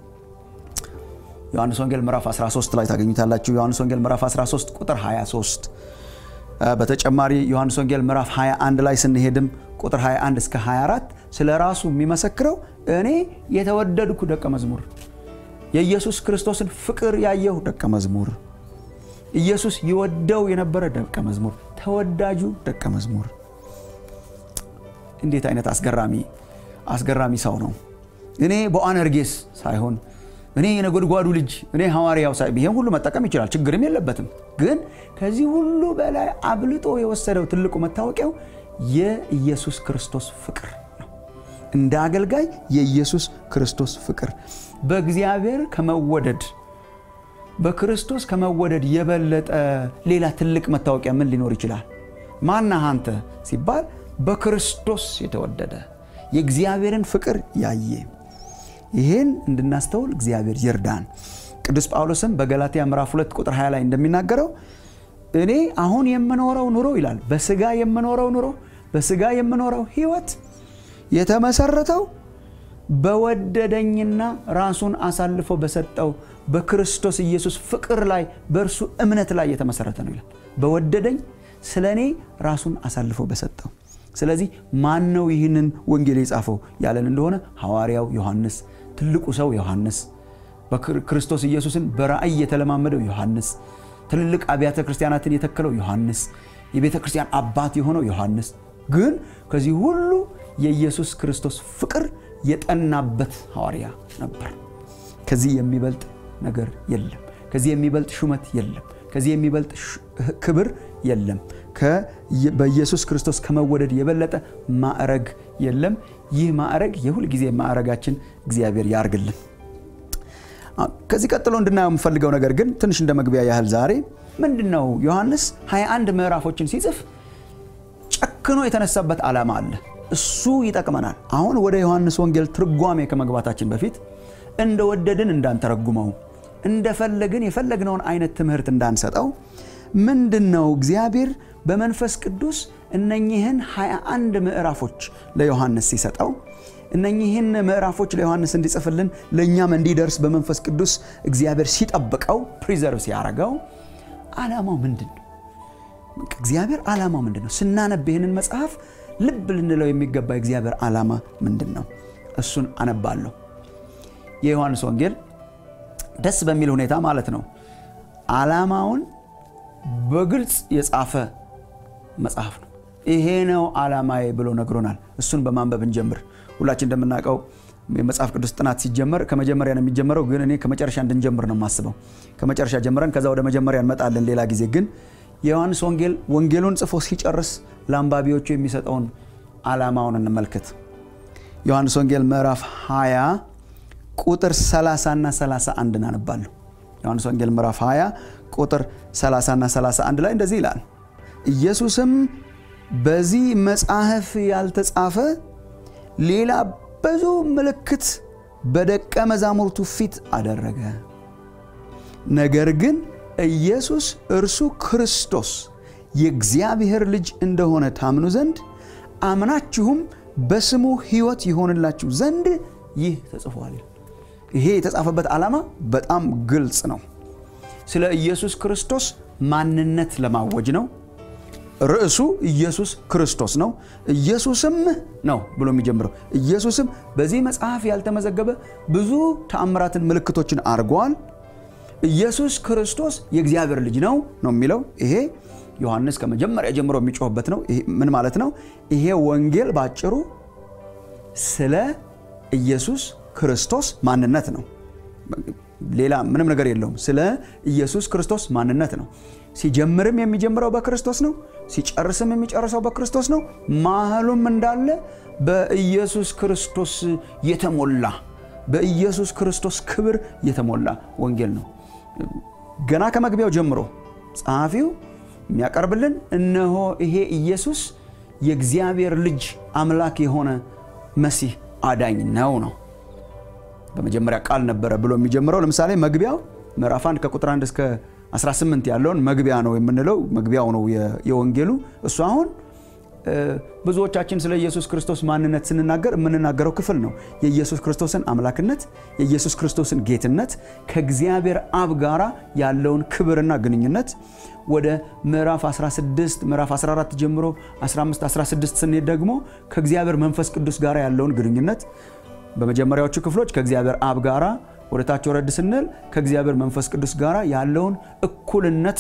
ዮሐንስ ወንጌል ምዕራፍ 13 ላይ ታገኙታላችሁ። ዮሐንስ ወንጌል ምዕራፍ 13 ቁጥር 23 በተጨማሪ ዮሐንስ ወንጌል ምዕራፍ 21 ላይ ስንሄድም ቁጥር 21 እስከ 24 ስለ ራሱ የሚመሰክረው እኔ የተወደድኩ ደቀ መዝሙር፣ የኢየሱስ ክርስቶስን ፍቅር ያየሁ ደቀ መዝሙር፣ ኢየሱስ ይወደው የነበረ ደቀ መዝሙር፣ ተወዳጁ ደቀ መዝሙር። እንዴት አይነት አስገራሚ አስገራሚ ሰው ነው! እኔ በአነርጌስ ሳይሆን እኔ የነጎድጓዱ ልጅ እኔ ሐዋርያው ሳይ ይሄን ሁሉ መጠቀም ይችላል፣ ችግርም የለበትም። ግን ከዚህ ሁሉ በላይ አብልጦ የወሰደው ትልቁ መታወቂያው የኢየሱስ ክርስቶስ ፍቅር ነው። እንደ አገልጋይ የኢየሱስ ክርስቶስ ፍቅር በእግዚአብሔር ከመወደድ በክርስቶስ ከመወደድ የበለጠ ሌላ ትልቅ መታወቂያ ምን ሊኖር ይችላል? ማነህ አንተ ሲባል በክርስቶስ የተወደደ የእግዚአብሔርን ፍቅር ያየ ይህን እንድናስተውል እግዚአብሔር ይርዳን። ቅዱስ ጳውሎስም በገላትያ ምዕራፍ 2 ቁጥር 20 ላይ እንደሚናገረው እኔ አሁን የምኖረው ኑሮ ይላል በስጋ የምኖረው ኑሮ በስጋ የምኖረው ሕይወት የተመሰረተው በወደደኝና ራሱን አሳልፎ በሰጠው በክርስቶስ ኢየሱስ ፍቅር ላይ በእርሱ እምነት ላይ የተመሰረተ ነው ይላል። በወደደኝ ስለ እኔ ራሱን አሳልፎ በሰጠው ስለዚህ ማን ነው ይህንን ወንጌል የጻፈው ያለን እንደሆነ ሐዋርያው ዮሐንስ፣ ትልቁ ሰው ዮሐንስ፣ በክርስቶስ ኢየሱስን በራእይ የተለማመደው ዮሐንስ፣ ትልልቅ አብያተ ክርስቲያናትን የተከለው ዮሐንስ፣ የቤተ ክርስቲያን አባት የሆነው ዮሐንስ ግን ከዚህ ሁሉ የኢየሱስ ክርስቶስ ፍቅር የጠናበት ሐዋርያ ነበር። ከዚህ የሚበልጥ ነገር የለም። ከዚህ የሚበልጥ ሹመት የለም። ከዚህ የሚበልጥ ክብር የለም። በኢየሱስ ክርስቶስ ከመወደድ የበለጠ ማዕረግ የለም። ይህ ማዕረግ የሁል ጊዜ ማዕረጋችን እግዚአብሔር ያርግልን። ከዚህ ቀጥሎ እንድናየው የምፈልገው ነገር ግን ትንሽ እንደ መግቢያ ያህል ዛሬ ምንድን ነው ዮሐንስ 21 ምዕራፎችን ሲጽፍ ጨክኖ የተነሳበት ዓላማ አለ። እሱ ይጠቅመናል። አሁን ወደ ዮሐንስ ወንጌል ትርጓሜ ከመግባታችን በፊት እንደወደድን እንዳንተረጉመው እንደፈለግን የፈለግነውን አይነት ትምህርት እንዳንሰጠው ምንድን ነው እግዚአብሔር በመንፈስ ቅዱስ እነኚህን 21 ምዕራፎች ለዮሐንስ ሲሰጠው እነኚህን ምዕራፎች ለዮሐንስ እንዲጽፍልን ለእኛም እንዲደርስ በመንፈስ ቅዱስ እግዚአብሔር ሲጠብቀው ፕሪዘርቭ ሲያደርገው ዓላማው ምንድን ነው? እግዚአብሔር ዓላማው ምንድን ነው? ስናነብ ይህንን መጽሐፍ ልብ ልንለው የሚገባ የእግዚአብሔር ዓላማ ምንድን ነው? እሱን አነባለሁ። የዮሐንስ ወንጌል ደስ በሚል ሁኔታ ማለት ነው ዓላማውን በግልጽ የጻፈ መጽሐፍ ነው። ይሄ ነው ዓላማዬ ብሎ ነግሮናል። እሱን በማንበብ እንጀምር። ሁላችን እንደምናውቀው የመጽሐፍ ቅዱስ ጥናት ሲጀመር ከመጀመሪያ ነው የሚጀመረው፣ ግን እኔ ከመጨረሻ እንድንጀምር ነው የማስበው። ከመጨረሻ ጀምረን ከዛ ወደ መጀመሪያ እንመጣለን ሌላ ጊዜ። ግን የዮሐንስ ወንጌል ወንጌሉን ጽፎ ሲጨርስ ለአንባቢዎቹ የሚሰጠውን ዓላማውን እንመልከት። ዮሐንስ ወንጌል ምዕራፍ 20 ቁጥር 30 እና 31 እናነባለሁ። ዮሐንስ ወንጌል ምዕራፍ 20 ቁጥር 30 እና 31 ላይ እንደዚህ ይላል፣ ኢየሱስም በዚህ መጽሐፍ ያልተጻፈ ሌላ ብዙ ምልክት በደቀ መዛሙርቱ ፊት አደረገ። ነገር ግን ኢየሱስ እርሱ ክርስቶስ የእግዚአብሔር ልጅ እንደሆነ ታምኑ ዘንድ አምናችሁም በስሙ ሕይወት ይሆንላችሁ ዘንድ ይህ ተጽፏል። ይሄ የተጻፈበት ዓላማ በጣም ግልጽ ነው። ስለ ኢየሱስ ክርስቶስ ማንነት ለማወጅ ነው። ርዕሱ ኢየሱስ ክርስቶስ ነው። ኢየሱስም ነው ብሎ የሚጀምረው ኢየሱስም በዚህ መጽሐፍ ያልተመዘገበ ብዙ ተአምራትን፣ ምልክቶችን አድርገዋል። ኢየሱስ ክርስቶስ የእግዚአብሔር ልጅ ነው ነው የሚለው ይሄ ዮሐንስ ከመጀመሪያ ጀምሮ የሚጮህበት ነው። ምን ማለት ነው? ይሄ ወንጌል ባጭሩ ስለ ኢየሱስ ክርስቶስ ማንነት ነው። ሌላ ምንም ነገር የለውም። ስለ ኢየሱስ ክርስቶስ ማንነት ነው። ሲጀምርም የሚጀምረው በክርስቶስ ነው። ሲጨርስም የሚጨርሰው በክርስቶስ ነው። ማህሉም እንዳለ በኢየሱስ ክርስቶስ የተሞላ በኢየሱስ ክርስቶስ ክብር የተሞላ ወንጌል ነው። ገና ከመግቢያው ጀምሮ ጸሐፊው የሚያቀርብልን እነሆ ይሄ ኢየሱስ የእግዚአብሔር ልጅ አምላክ የሆነ መሲህ አዳኝ ነው ነው በመጀመሪያ ቃል ነበረ ብሎ የሚጀምረው ለምሳሌ መግቢያው ምዕራፍ 1 ከቁጥር 1 እስከ 18 ያለውን መግቢያ ነው የምንለው መግቢያው ነው የወንጌሉ እሱ አሁን ብዙዎቻችን ስለ ኢየሱስ ክርስቶስ ማንነት ስንናገር የምንናገረው ክፍል ነው የኢየሱስ ክርስቶስን አምላክነት የኢየሱስ ክርስቶስን ጌትነት ከእግዚአብሔር አብ ጋራ ያለውን ክብርና ግንኙነት ወደ ምዕራፍ 16 ምዕራፍ 14 ጀምሮ 15 16 ስንሄድ ደግሞ ከእግዚአብሔር መንፈስ ቅዱስ ጋር ያለውን ግንኙነት በመጀመሪያዎቹ ክፍሎች ከእግዚአብሔር አብ ጋራ ወደ ታች ወረድ ስንል ከእግዚአብሔር መንፈስ ቅዱስ ጋር ያለውን እኩልነት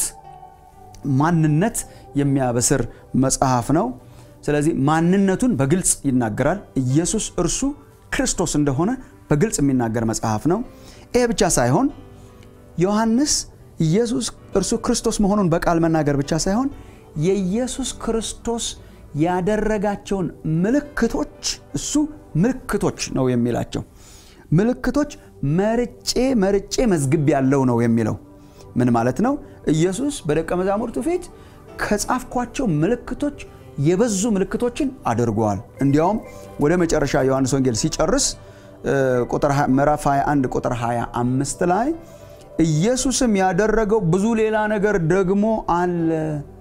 ማንነት የሚያበስር መጽሐፍ ነው። ስለዚህ ማንነቱን በግልጽ ይናገራል። ኢየሱስ እርሱ ክርስቶስ እንደሆነ በግልጽ የሚናገር መጽሐፍ ነው። ይሄ ብቻ ሳይሆን ዮሐንስ ኢየሱስ እርሱ ክርስቶስ መሆኑን በቃል መናገር ብቻ ሳይሆን የኢየሱስ ክርስቶስ ያደረጋቸውን ምልክቶች እሱ ምልክቶች ነው የሚላቸው ምልክቶች መርጬ መርጬ መዝግብ ያለው ነው የሚለው ምን ማለት ነው? ኢየሱስ በደቀ መዛሙርቱ ፊት ከጻፍኳቸው ምልክቶች የበዙ ምልክቶችን አድርገዋል። እንዲያውም ወደ መጨረሻ ዮሐንስ ወንጌል ሲጨርስ ምዕራፍ 21 ቁጥር 25 ላይ ኢየሱስም ያደረገው ብዙ ሌላ ነገር ደግሞ አለ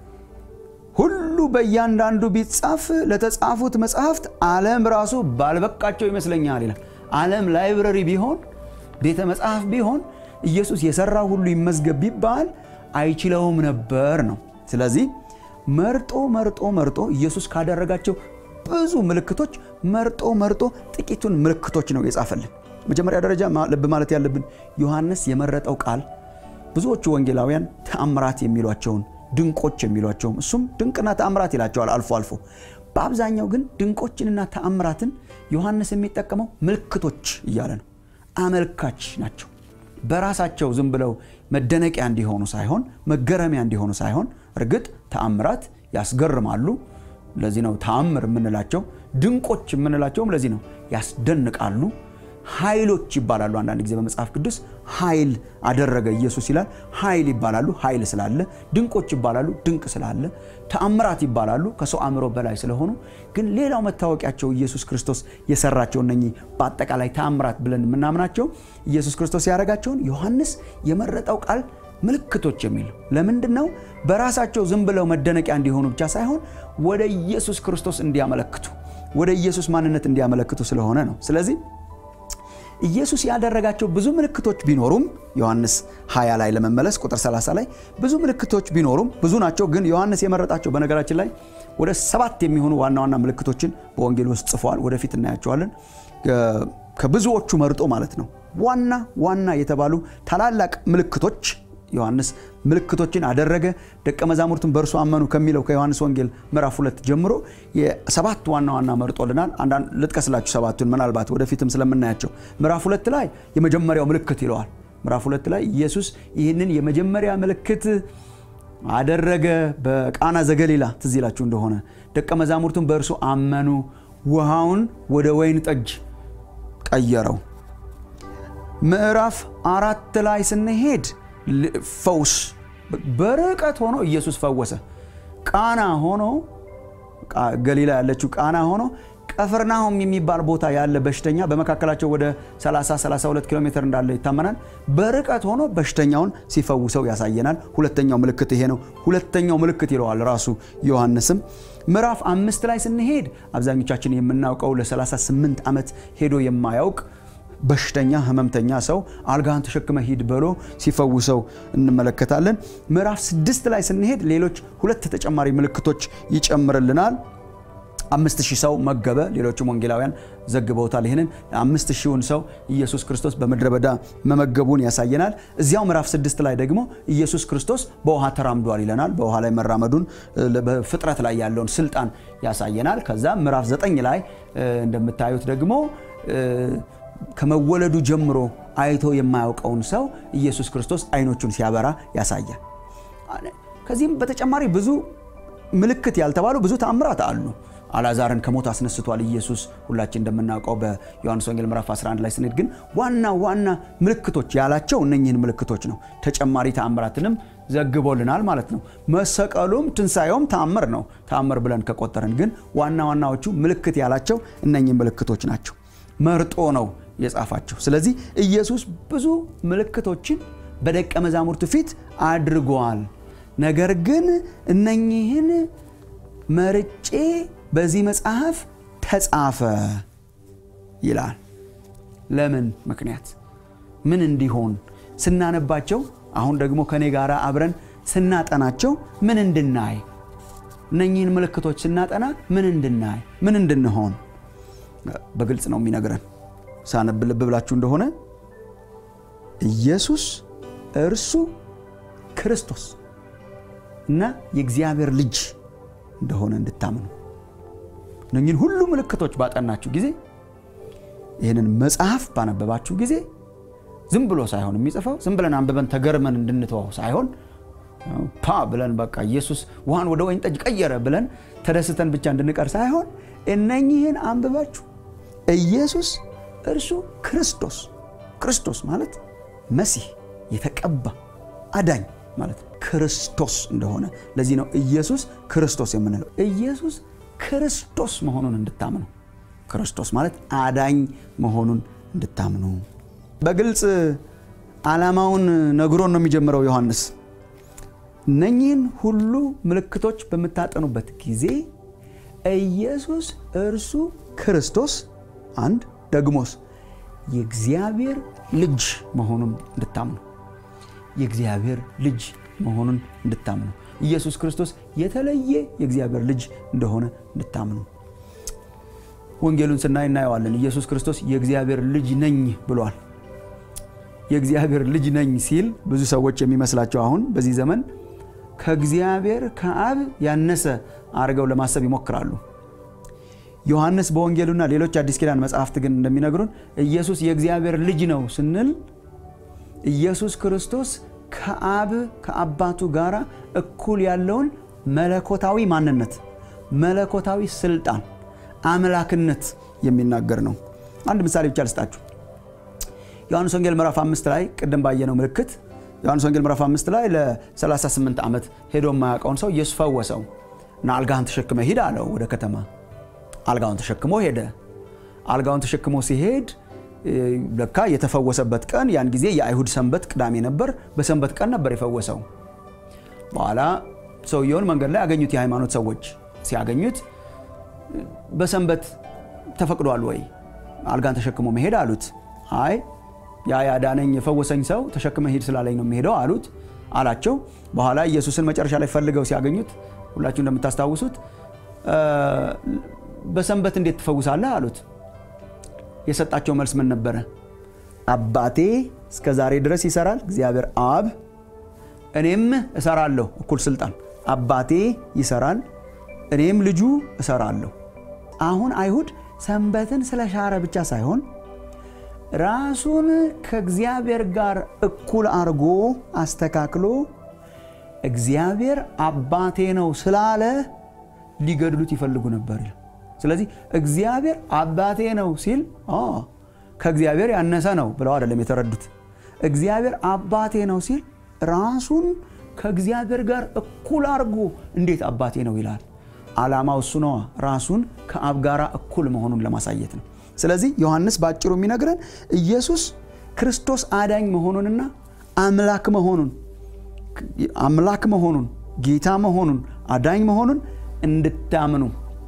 ሁሉ በእያንዳንዱ ቢጻፍ ለተጻፉት መጽሐፍት ዓለም ራሱ ባልበቃቸው ይመስለኛል ይላል። ዓለም ላይብረሪ ቢሆን ቤተ መጽሐፍ ቢሆን ኢየሱስ የሰራ ሁሉ ይመዝገብ ቢባል አይችለውም ነበር ነው። ስለዚህ መርጦ መርጦ መርጦ ኢየሱስ ካደረጋቸው ብዙ ምልክቶች መርጦ መርጦ ጥቂቱን ምልክቶች ነው የጻፈልን። መጀመሪያ ደረጃ ልብ ማለት ያለብን ዮሐንስ የመረጠው ቃል ብዙዎቹ ወንጌላውያን ተአምራት የሚሏቸውን ድንቆች የሚሏቸውም እሱም ድንቅና ተአምራት ይላቸዋል አልፎ አልፎ። በአብዛኛው ግን ድንቆችንና ተአምራትን ዮሐንስ የሚጠቀመው ምልክቶች እያለ ነው። አመልካች ናቸው። በራሳቸው ዝም ብለው መደነቂያ እንዲሆኑ ሳይሆን መገረሚያ እንዲሆኑ ሳይሆን እርግጥ ተአምራት ያስገርማሉ። ለዚህ ነው ተአምር የምንላቸው። ድንቆች የምንላቸውም ለዚህ ነው ያስደንቃሉ። ኃይሎች ይባላሉ። አንዳንድ ጊዜ በመጽሐፍ ቅዱስ ኃይል አደረገ ኢየሱስ ይላል። ኃይል ይባላሉ፣ ኃይል ስላለ። ድንቆች ይባላሉ፣ ድንቅ ስላለ። ተአምራት ይባላሉ፣ ከሰው አእምሮ በላይ ስለሆኑ። ግን ሌላው መታወቂያቸው ኢየሱስ ክርስቶስ የሰራቸው እነኚህ በአጠቃላይ ተአምራት ብለን የምናምናቸው ኢየሱስ ክርስቶስ ያደረጋቸውን ዮሐንስ የመረጠው ቃል ምልክቶች የሚል ለምንድን ነው? በራሳቸው ዝም ብለው መደነቂያ እንዲሆኑ ብቻ ሳይሆን ወደ ኢየሱስ ክርስቶስ እንዲያመለክቱ፣ ወደ ኢየሱስ ማንነት እንዲያመለክቱ ስለሆነ ነው። ስለዚህ ኢየሱስ ያደረጋቸው ብዙ ምልክቶች ቢኖሩም ዮሐንስ 20 ላይ ለመመለስ ቁጥር 30 ላይ ብዙ ምልክቶች ቢኖሩም ብዙ ናቸው። ግን ዮሐንስ የመረጣቸው በነገራችን ላይ ወደ ሰባት የሚሆኑ ዋና ዋና ምልክቶችን በወንጌል ውስጥ ጽፈዋል። ወደፊት እናያቸዋለን። ከብዙዎቹ መርጦ ማለት ነው። ዋና ዋና የተባሉ ታላላቅ ምልክቶች ዮሐንስ ምልክቶችን አደረገ፣ ደቀ መዛሙርቱን በእርሱ አመኑ ከሚለው ከዮሐንስ ወንጌል ምዕራፍ ሁለት ጀምሮ የሰባት ዋና ዋና መርጦልናል። አንዳንድ ልጥቀስላችሁ ሰባቱን ምናልባት ወደፊትም ስለምናያቸው። ምዕራፍ ሁለት ላይ የመጀመሪያው ምልክት ይለዋል። ምዕራፍ ሁለት ላይ ኢየሱስ ይህንን የመጀመሪያ ምልክት አደረገ በቃና ዘገሊላ ትዝ ይላችሁ እንደሆነ ደቀ መዛሙርቱን በእርሱ አመኑ፣ ውሃውን ወደ ወይን ጠጅ ቀየረው። ምዕራፍ አራት ላይ ስንሄድ ፈውስ በርቀት ሆኖ ኢየሱስ ፈወሰ። ቃና ሆኖ ገሊላ ያለችው ቃና ሆኖ ቀፍርናሆም የሚባል ቦታ ያለ በሽተኛ በመካከላቸው ወደ 30 32 ኪሎ ሜትር እንዳለ ይታመናል። በርቀት ሆኖ በሽተኛውን ሲፈውሰው ያሳየናል። ሁለተኛው ምልክት ይሄ ነው። ሁለተኛው ምልክት ይለዋል ራሱ ዮሐንስም። ምዕራፍ አምስት ላይ ስንሄድ አብዛኞቻችን የምናውቀው ለ38 ዓመት ሄዶ የማያውቅ በሽተኛ ህመምተኛ ሰው አልጋህን ተሸክመ ሂድ ብሎ ሲፈውሰው እንመለከታለን። ምዕራፍ ስድስት ላይ ስንሄድ ሌሎች ሁለት ተጨማሪ ምልክቶች ይጨምርልናል። አምስት ሺህ ሰው መገበ። ሌሎችም ወንጌላውያን ዘግበውታል። ይህንን አምስት ሺውን ሰው ኢየሱስ ክርስቶስ በምድረ በዳ መመገቡን ያሳየናል። እዚያው ምዕራፍ ስድስት ላይ ደግሞ ኢየሱስ ክርስቶስ በውሃ ተራምዷል ይለናል። በውሃ ላይ መራመዱን በፍጥረት ላይ ያለውን ስልጣን ያሳየናል። ከዛ ምዕራፍ ዘጠኝ ላይ እንደምታዩት ደግሞ ከመወለዱ ጀምሮ አይቶ የማያውቀውን ሰው ኢየሱስ ክርስቶስ አይኖቹን ሲያበራ ያሳያል። ከዚህም በተጨማሪ ብዙ ምልክት ያልተባሉ ብዙ ተአምራት አሉ። አልዓዛርን ከሞት አስነስቷል ኢየሱስ ሁላችን እንደምናውቀው በዮሐንስ ወንጌል ምዕራፍ 11 ላይ ስንሄድ ግን ዋና ዋና ምልክቶች ያላቸው እነኝህን ምልክቶች ነው። ተጨማሪ ተአምራትንም ዘግቦልናል ማለት ነው። መሰቀሉም ትንሣኤውም ተአምር ነው። ተአምር ብለን ከቆጠርን ግን ዋና ዋናዎቹ ምልክት ያላቸው እነኝህ ምልክቶች ናቸው። መርጦ ነው የጻፋቸው። ስለዚህ ኢየሱስ ብዙ ምልክቶችን በደቀ መዛሙርቱ ፊት አድርጓል። ነገር ግን እነኚህን መርጬ በዚህ መጽሐፍ ተጻፈ ይላል። ለምን ምክንያት ምን እንዲሆን ስናነባቸው፣ አሁን ደግሞ ከኔ ጋር አብረን ስናጠናቸው ምን እንድናይ እነኚህን ምልክቶች ስናጠና ምን እንድናይ ምን እንድንሆን በግልጽ ነው የሚነግረን። ሳነብ ልብ ብላችሁ እንደሆነ ኢየሱስ እርሱ ክርስቶስ እና የእግዚአብሔር ልጅ እንደሆነ እንድታምኑ እነኝህን ሁሉ ምልክቶች ባጠናችሁ ጊዜ ይህንን መጽሐፍ ባነበባችሁ ጊዜ ዝም ብሎ ሳይሆን የሚጽፈው ዝም ብለን አንብበን ተገርመን እንድንተዋው ሳይሆን ፓ ብለን በቃ ኢየሱስ ውሃን ወደ ወይን ጠጅ ቀየረ ብለን ተደስተን ብቻ እንድንቀር ሳይሆን እነኝህን አንብባችሁ ኢየሱስ እርሱ ክርስቶስ ክርስቶስ ማለት መሲህ የተቀባ አዳኝ ማለት ነው። ክርስቶስ እንደሆነ ለዚህ ነው ኢየሱስ ክርስቶስ የምንለው። ኢየሱስ ክርስቶስ መሆኑን እንድታምኑ፣ ክርስቶስ ማለት አዳኝ መሆኑን እንድታምኑ በግልጽ ዓላማውን ነግሮን ነው የሚጀምረው ዮሐንስ። እነኚህን ሁሉ ምልክቶች በምታጠኑበት ጊዜ ኢየሱስ እርሱ ክርስቶስ አንድ ደግሞስ የእግዚአብሔር ልጅ መሆኑን እንድታምኑ የእግዚአብሔር ልጅ መሆኑን እንድታምኑ ኢየሱስ ክርስቶስ የተለየ የእግዚአብሔር ልጅ እንደሆነ እንድታምኑ ወንጌሉን ስናይ እናየዋለን። ኢየሱስ ክርስቶስ የእግዚአብሔር ልጅ ነኝ ብሏል። የእግዚአብሔር ልጅ ነኝ ሲል ብዙ ሰዎች የሚመስላቸው አሁን በዚህ ዘመን ከእግዚአብሔር ከአብ ያነሰ አድርገው ለማሰብ ይሞክራሉ። ዮሐንስ በወንጌሉና ሌሎች አዲስ ኪዳን መጽሐፍት ግን እንደሚነግሩን ኢየሱስ የእግዚአብሔር ልጅ ነው ስንል ኢየሱስ ክርስቶስ ከአብ ከአባቱ ጋር እኩል ያለውን መለኮታዊ ማንነት፣ መለኮታዊ ስልጣን፣ አምላክነት የሚናገር ነው። አንድ ምሳሌ ብቻ ልስጣችሁ። ዮሐንስ ወንጌል ምዕራፍ አምስት ላይ ቅድም ባየነው ምልክት ዮሐንስ ወንጌል ምዕራፍ አምስት ላይ ለ38 ዓመት ሄዶ የማያውቀውን ሰው ኢየሱስ ፈወሰው እና አልጋህን ተሸክመ ሂድ አለው ወደ ከተማ አልጋውን ተሸክሞ ሄደ። አልጋውን ተሸክሞ ሲሄድ ለካ የተፈወሰበት ቀን ያን ጊዜ የአይሁድ ሰንበት ቅዳሜ ነበር። በሰንበት ቀን ነበር የፈወሰው። በኋላ ሰውየውን መንገድ ላይ ያገኙት የሃይማኖት ሰዎች ሲያገኙት በሰንበት ተፈቅዷል ወይ አልጋን ተሸክሞ መሄድ አሉት። አይ ያ ያዳነኝ የፈወሰኝ ሰው ተሸክመ ሂድ ስላለኝ ነው የሚሄደው አሉት አላቸው። በኋላ ኢየሱስን መጨረሻ ላይ ፈልገው ሲያገኙት ሁላችሁ እንደምታስታውሱት በሰንበት እንዴት ትፈውሳለህ አሉት። የሰጣቸው መልስ ምን ነበረ? አባቴ እስከ ዛሬ ድረስ ይሰራል፣ እግዚአብሔር አብ፣ እኔም እሰራለሁ። እኩል ስልጣን። አባቴ ይሰራል፣ እኔም ልጁ እሰራለሁ። አሁን አይሁድ ሰንበትን ስለሻረ ብቻ ሳይሆን ራሱን ከእግዚአብሔር ጋር እኩል አድርጎ አስተካክሎ እግዚአብሔር አባቴ ነው ስላለ ሊገድሉት ይፈልጉ ነበር። ስለዚህ እግዚአብሔር አባቴ ነው ሲል ከእግዚአብሔር ያነሰ ነው ብለው አይደለም የተረዱት። እግዚአብሔር አባቴ ነው ሲል ራሱን ከእግዚአብሔር ጋር እኩል አድርጎ እንዴት አባቴ ነው ይላል? ዓላማው እሱ ነዋ። ራሱን ከአብ ጋር እኩል መሆኑን ለማሳየት ነው። ስለዚህ ዮሐንስ በአጭሩ የሚነግረን ኢየሱስ ክርስቶስ አዳኝ መሆኑንና አምላክ መሆኑን አምላክ መሆኑን ጌታ መሆኑን አዳኝ መሆኑን እንድታምኑ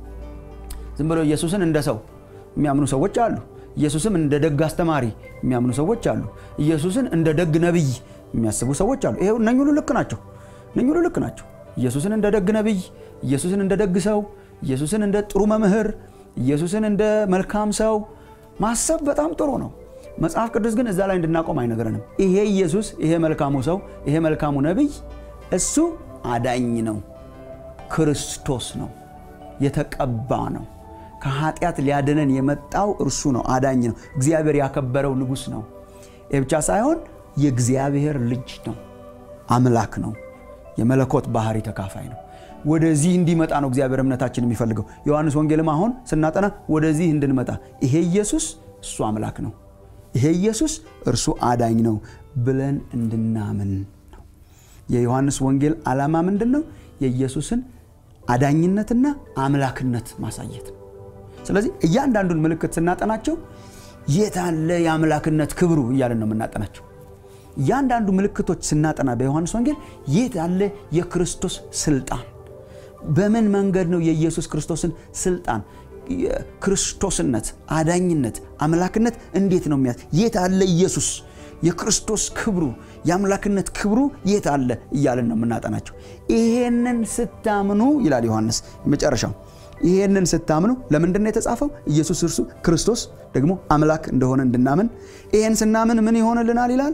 ዝም ብሎ ኢየሱስን እንደ ሰው የሚያምኑ ሰዎች አሉ። ኢየሱስም እንደ ደግ አስተማሪ የሚያምኑ ሰዎች አሉ። ኢየሱስን እንደ ደግ ነቢይ የሚያስቡ ሰዎች አሉ። ይሄ እነኝ ሁሉ ልክ ናቸው። እነኝ ሁሉ ልክ ናቸው። ኢየሱስን እንደ ደግ ነቢይ፣ ኢየሱስን እንደ ደግ ሰው፣ ኢየሱስን እንደ ጥሩ መምህር፣ ኢየሱስን እንደ መልካም ሰው ማሰብ በጣም ጥሩ ነው። መጽሐፍ ቅዱስ ግን እዛ ላይ እንድናቆም አይነግረንም። ይሄ ኢየሱስ፣ ይሄ መልካሙ ሰው፣ ይሄ መልካሙ ነቢይ እሱ አዳኝ ነው፣ ክርስቶስ ነው፣ የተቀባ ነው። ከኃጢአት ሊያድነን የመጣው እርሱ ነው፣ አዳኝ ነው። እግዚአብሔር ያከበረው ንጉሥ ነው። ይህ ብቻ ሳይሆን የእግዚአብሔር ልጅ ነው፣ አምላክ ነው፣ የመለኮት ባህሪ ተካፋይ ነው። ወደዚህ እንዲመጣ ነው እግዚአብሔር እምነታችን የሚፈልገው። ዮሐንስ ወንጌልም አሁን ስናጠና ወደዚህ እንድንመጣ ይሄ ኢየሱስ እሱ አምላክ ነው፣ ይሄ ኢየሱስ እርሱ አዳኝ ነው ብለን እንድናምን ነው። የዮሐንስ ወንጌል ዓላማ ምንድን ነው? የኢየሱስን አዳኝነትና አምላክነት ማሳየት ነው። ስለዚህ እያንዳንዱን ምልክት ስናጠናቸው የት አለ የአምላክነት ክብሩ እያለን ነው የምናጠናቸው። እያንዳንዱ ምልክቶች ስናጠና በዮሐንስ ወንጌል የት አለ የክርስቶስ ስልጣን፣ በምን መንገድ ነው የኢየሱስ ክርስቶስን ስልጣን፣ ክርስቶስነት፣ አዳኝነት፣ አምላክነት እንዴት ነው የሚያ የት አለ ኢየሱስ የክርስቶስ ክብሩ የአምላክነት ክብሩ የት አለ እያለን ነው የምናጠናቸው። ይሄንን ስታምኑ ይላል ዮሐንስ መጨረሻው ይሄንን ስታምኑ ለምንድን ነው የተጻፈው? ኢየሱስ እርሱ ክርስቶስ ደግሞ አምላክ እንደሆነ እንድናምን። ይሄን ስናምን ምን ይሆንልናል ይላል።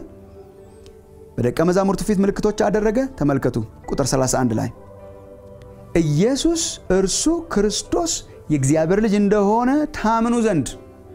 በደቀ መዛሙርቱ ፊት ምልክቶች አደረገ። ተመልከቱ ቁጥር 31 ላይ ኢየሱስ እርሱ ክርስቶስ የእግዚአብሔር ልጅ እንደሆነ ታምኑ ዘንድ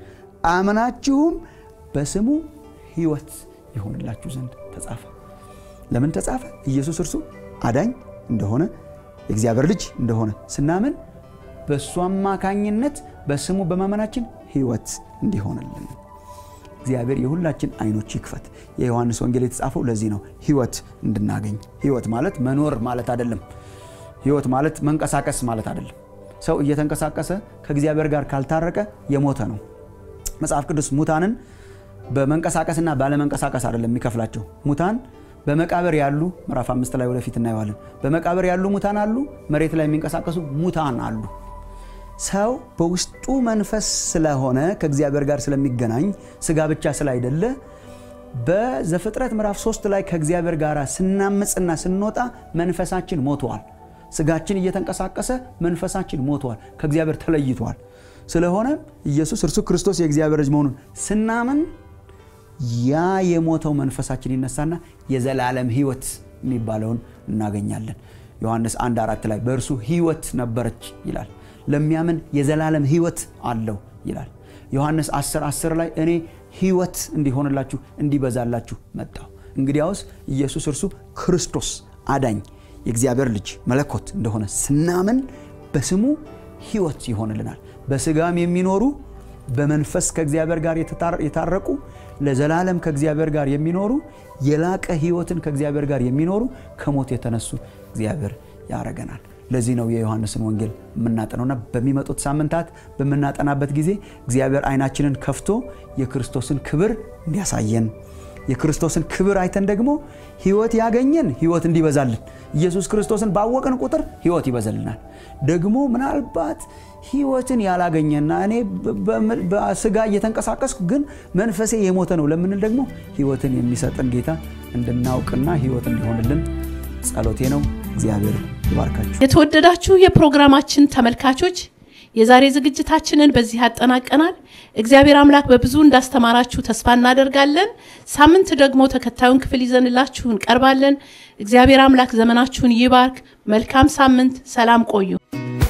አምናችሁም በስሙ ሕይወት ይሆንላችሁ ዘንድ ተጻፈ። ለምን ተጻፈ? ኢየሱስ እርሱ አዳኝ እንደሆነ የእግዚአብሔር ልጅ እንደሆነ ስናምን በእሱ አማካኝነት በስሙ በማመናችን ሕይወት እንዲሆንልን እግዚአብሔር የሁላችን አይኖች ይክፈት። የዮሐንስ ወንጌል የተጻፈው ለዚህ ነው፣ ሕይወት እንድናገኝ። ሕይወት ማለት መኖር ማለት አይደለም። ሕይወት ማለት መንቀሳቀስ ማለት አይደለም። ሰው እየተንቀሳቀሰ ከእግዚአብሔር ጋር ካልታረቀ የሞተ ነው። መጽሐፍ ቅዱስ ሙታንን በመንቀሳቀስና ባለመንቀሳቀስ አይደለም የሚከፍላቸው። ሙታን በመቃብር ያሉ ምዕራፍ አምስት ላይ ወደፊት እናየዋለን። በመቃብር ያሉ ሙታን አሉ፣ መሬት ላይ የሚንቀሳቀሱ ሙታን አሉ። ሰው በውስጡ መንፈስ ስለሆነ ከእግዚአብሔር ጋር ስለሚገናኝ ስጋ ብቻ ስላይደለ በዘፍጥረት ምዕራፍ ሶስት ላይ ከእግዚአብሔር ጋር ስናምፅና ስንወጣ መንፈሳችን ሞተዋል። ስጋችን እየተንቀሳቀሰ መንፈሳችን ሞተዋል፣ ከእግዚአብሔር ተለይተዋል። ስለሆነም ኢየሱስ እርሱ ክርስቶስ የእግዚአብሔር ልጅ መሆኑን ስናምን ያ የሞተው መንፈሳችን ይነሳና የዘላለም ሕይወት የሚባለውን እናገኛለን። ዮሐንስ አንድ አራት ላይ በእርሱ ሕይወት ነበረች ይላል። ለሚያምን የዘላለም ሕይወት አለው ይላል። ዮሐንስ 10 10 ላይ እኔ ሕይወት እንዲሆንላችሁ እንዲበዛላችሁ መጣሁ። እንግዲያውስ ኢየሱስ እርሱ ክርስቶስ አዳኝ የእግዚአብሔር ልጅ መለኮት እንደሆነ ስናምን በስሙ ሕይወት ይሆንልናል። በስጋም የሚኖሩ በመንፈስ ከእግዚአብሔር ጋር የታረቁ ለዘላለም ከእግዚአብሔር ጋር የሚኖሩ የላቀ ሕይወትን ከእግዚአብሔር ጋር የሚኖሩ ከሞት የተነሱ እግዚአብሔር ያረገናል። ለዚህ ነው የዮሐንስን ወንጌል የምናጠነውና በሚመጡት ሳምንታት በምናጠናበት ጊዜ እግዚአብሔር ዓይናችንን ከፍቶ የክርስቶስን ክብር እንዲያሳየን የክርስቶስን ክብር አይተን ደግሞ ሕይወት ያገኘን ሕይወት እንዲበዛልን ኢየሱስ ክርስቶስን ባወቅን ቁጥር ሕይወት ይበዛልናል። ደግሞ ምናልባት ሕይወትን ያላገኘና እኔ በስጋ እየተንቀሳቀስኩ ግን መንፈሴ የሞተ ነው ለምንል ደግሞ ሕይወትን የሚሰጥን ጌታ እንድናውቅና ሕይወት እንዲሆንልን ጸሎቴ ነው። እግዚአብሔር ይባርካችሁ። የተወደዳችሁ የፕሮግራማችን ተመልካቾች የዛሬ ዝግጅታችንን በዚህ አጠናቀናል። እግዚአብሔር አምላክ በብዙ እንዳስተማራችሁ ተስፋ እናደርጋለን። ሳምንት ደግሞ ተከታዩን ክፍል ይዘንላችሁ እንቀርባለን። እግዚአብሔር አምላክ ዘመናችሁን ይባርክ። መልካም ሳምንት። ሰላም ቆዩ።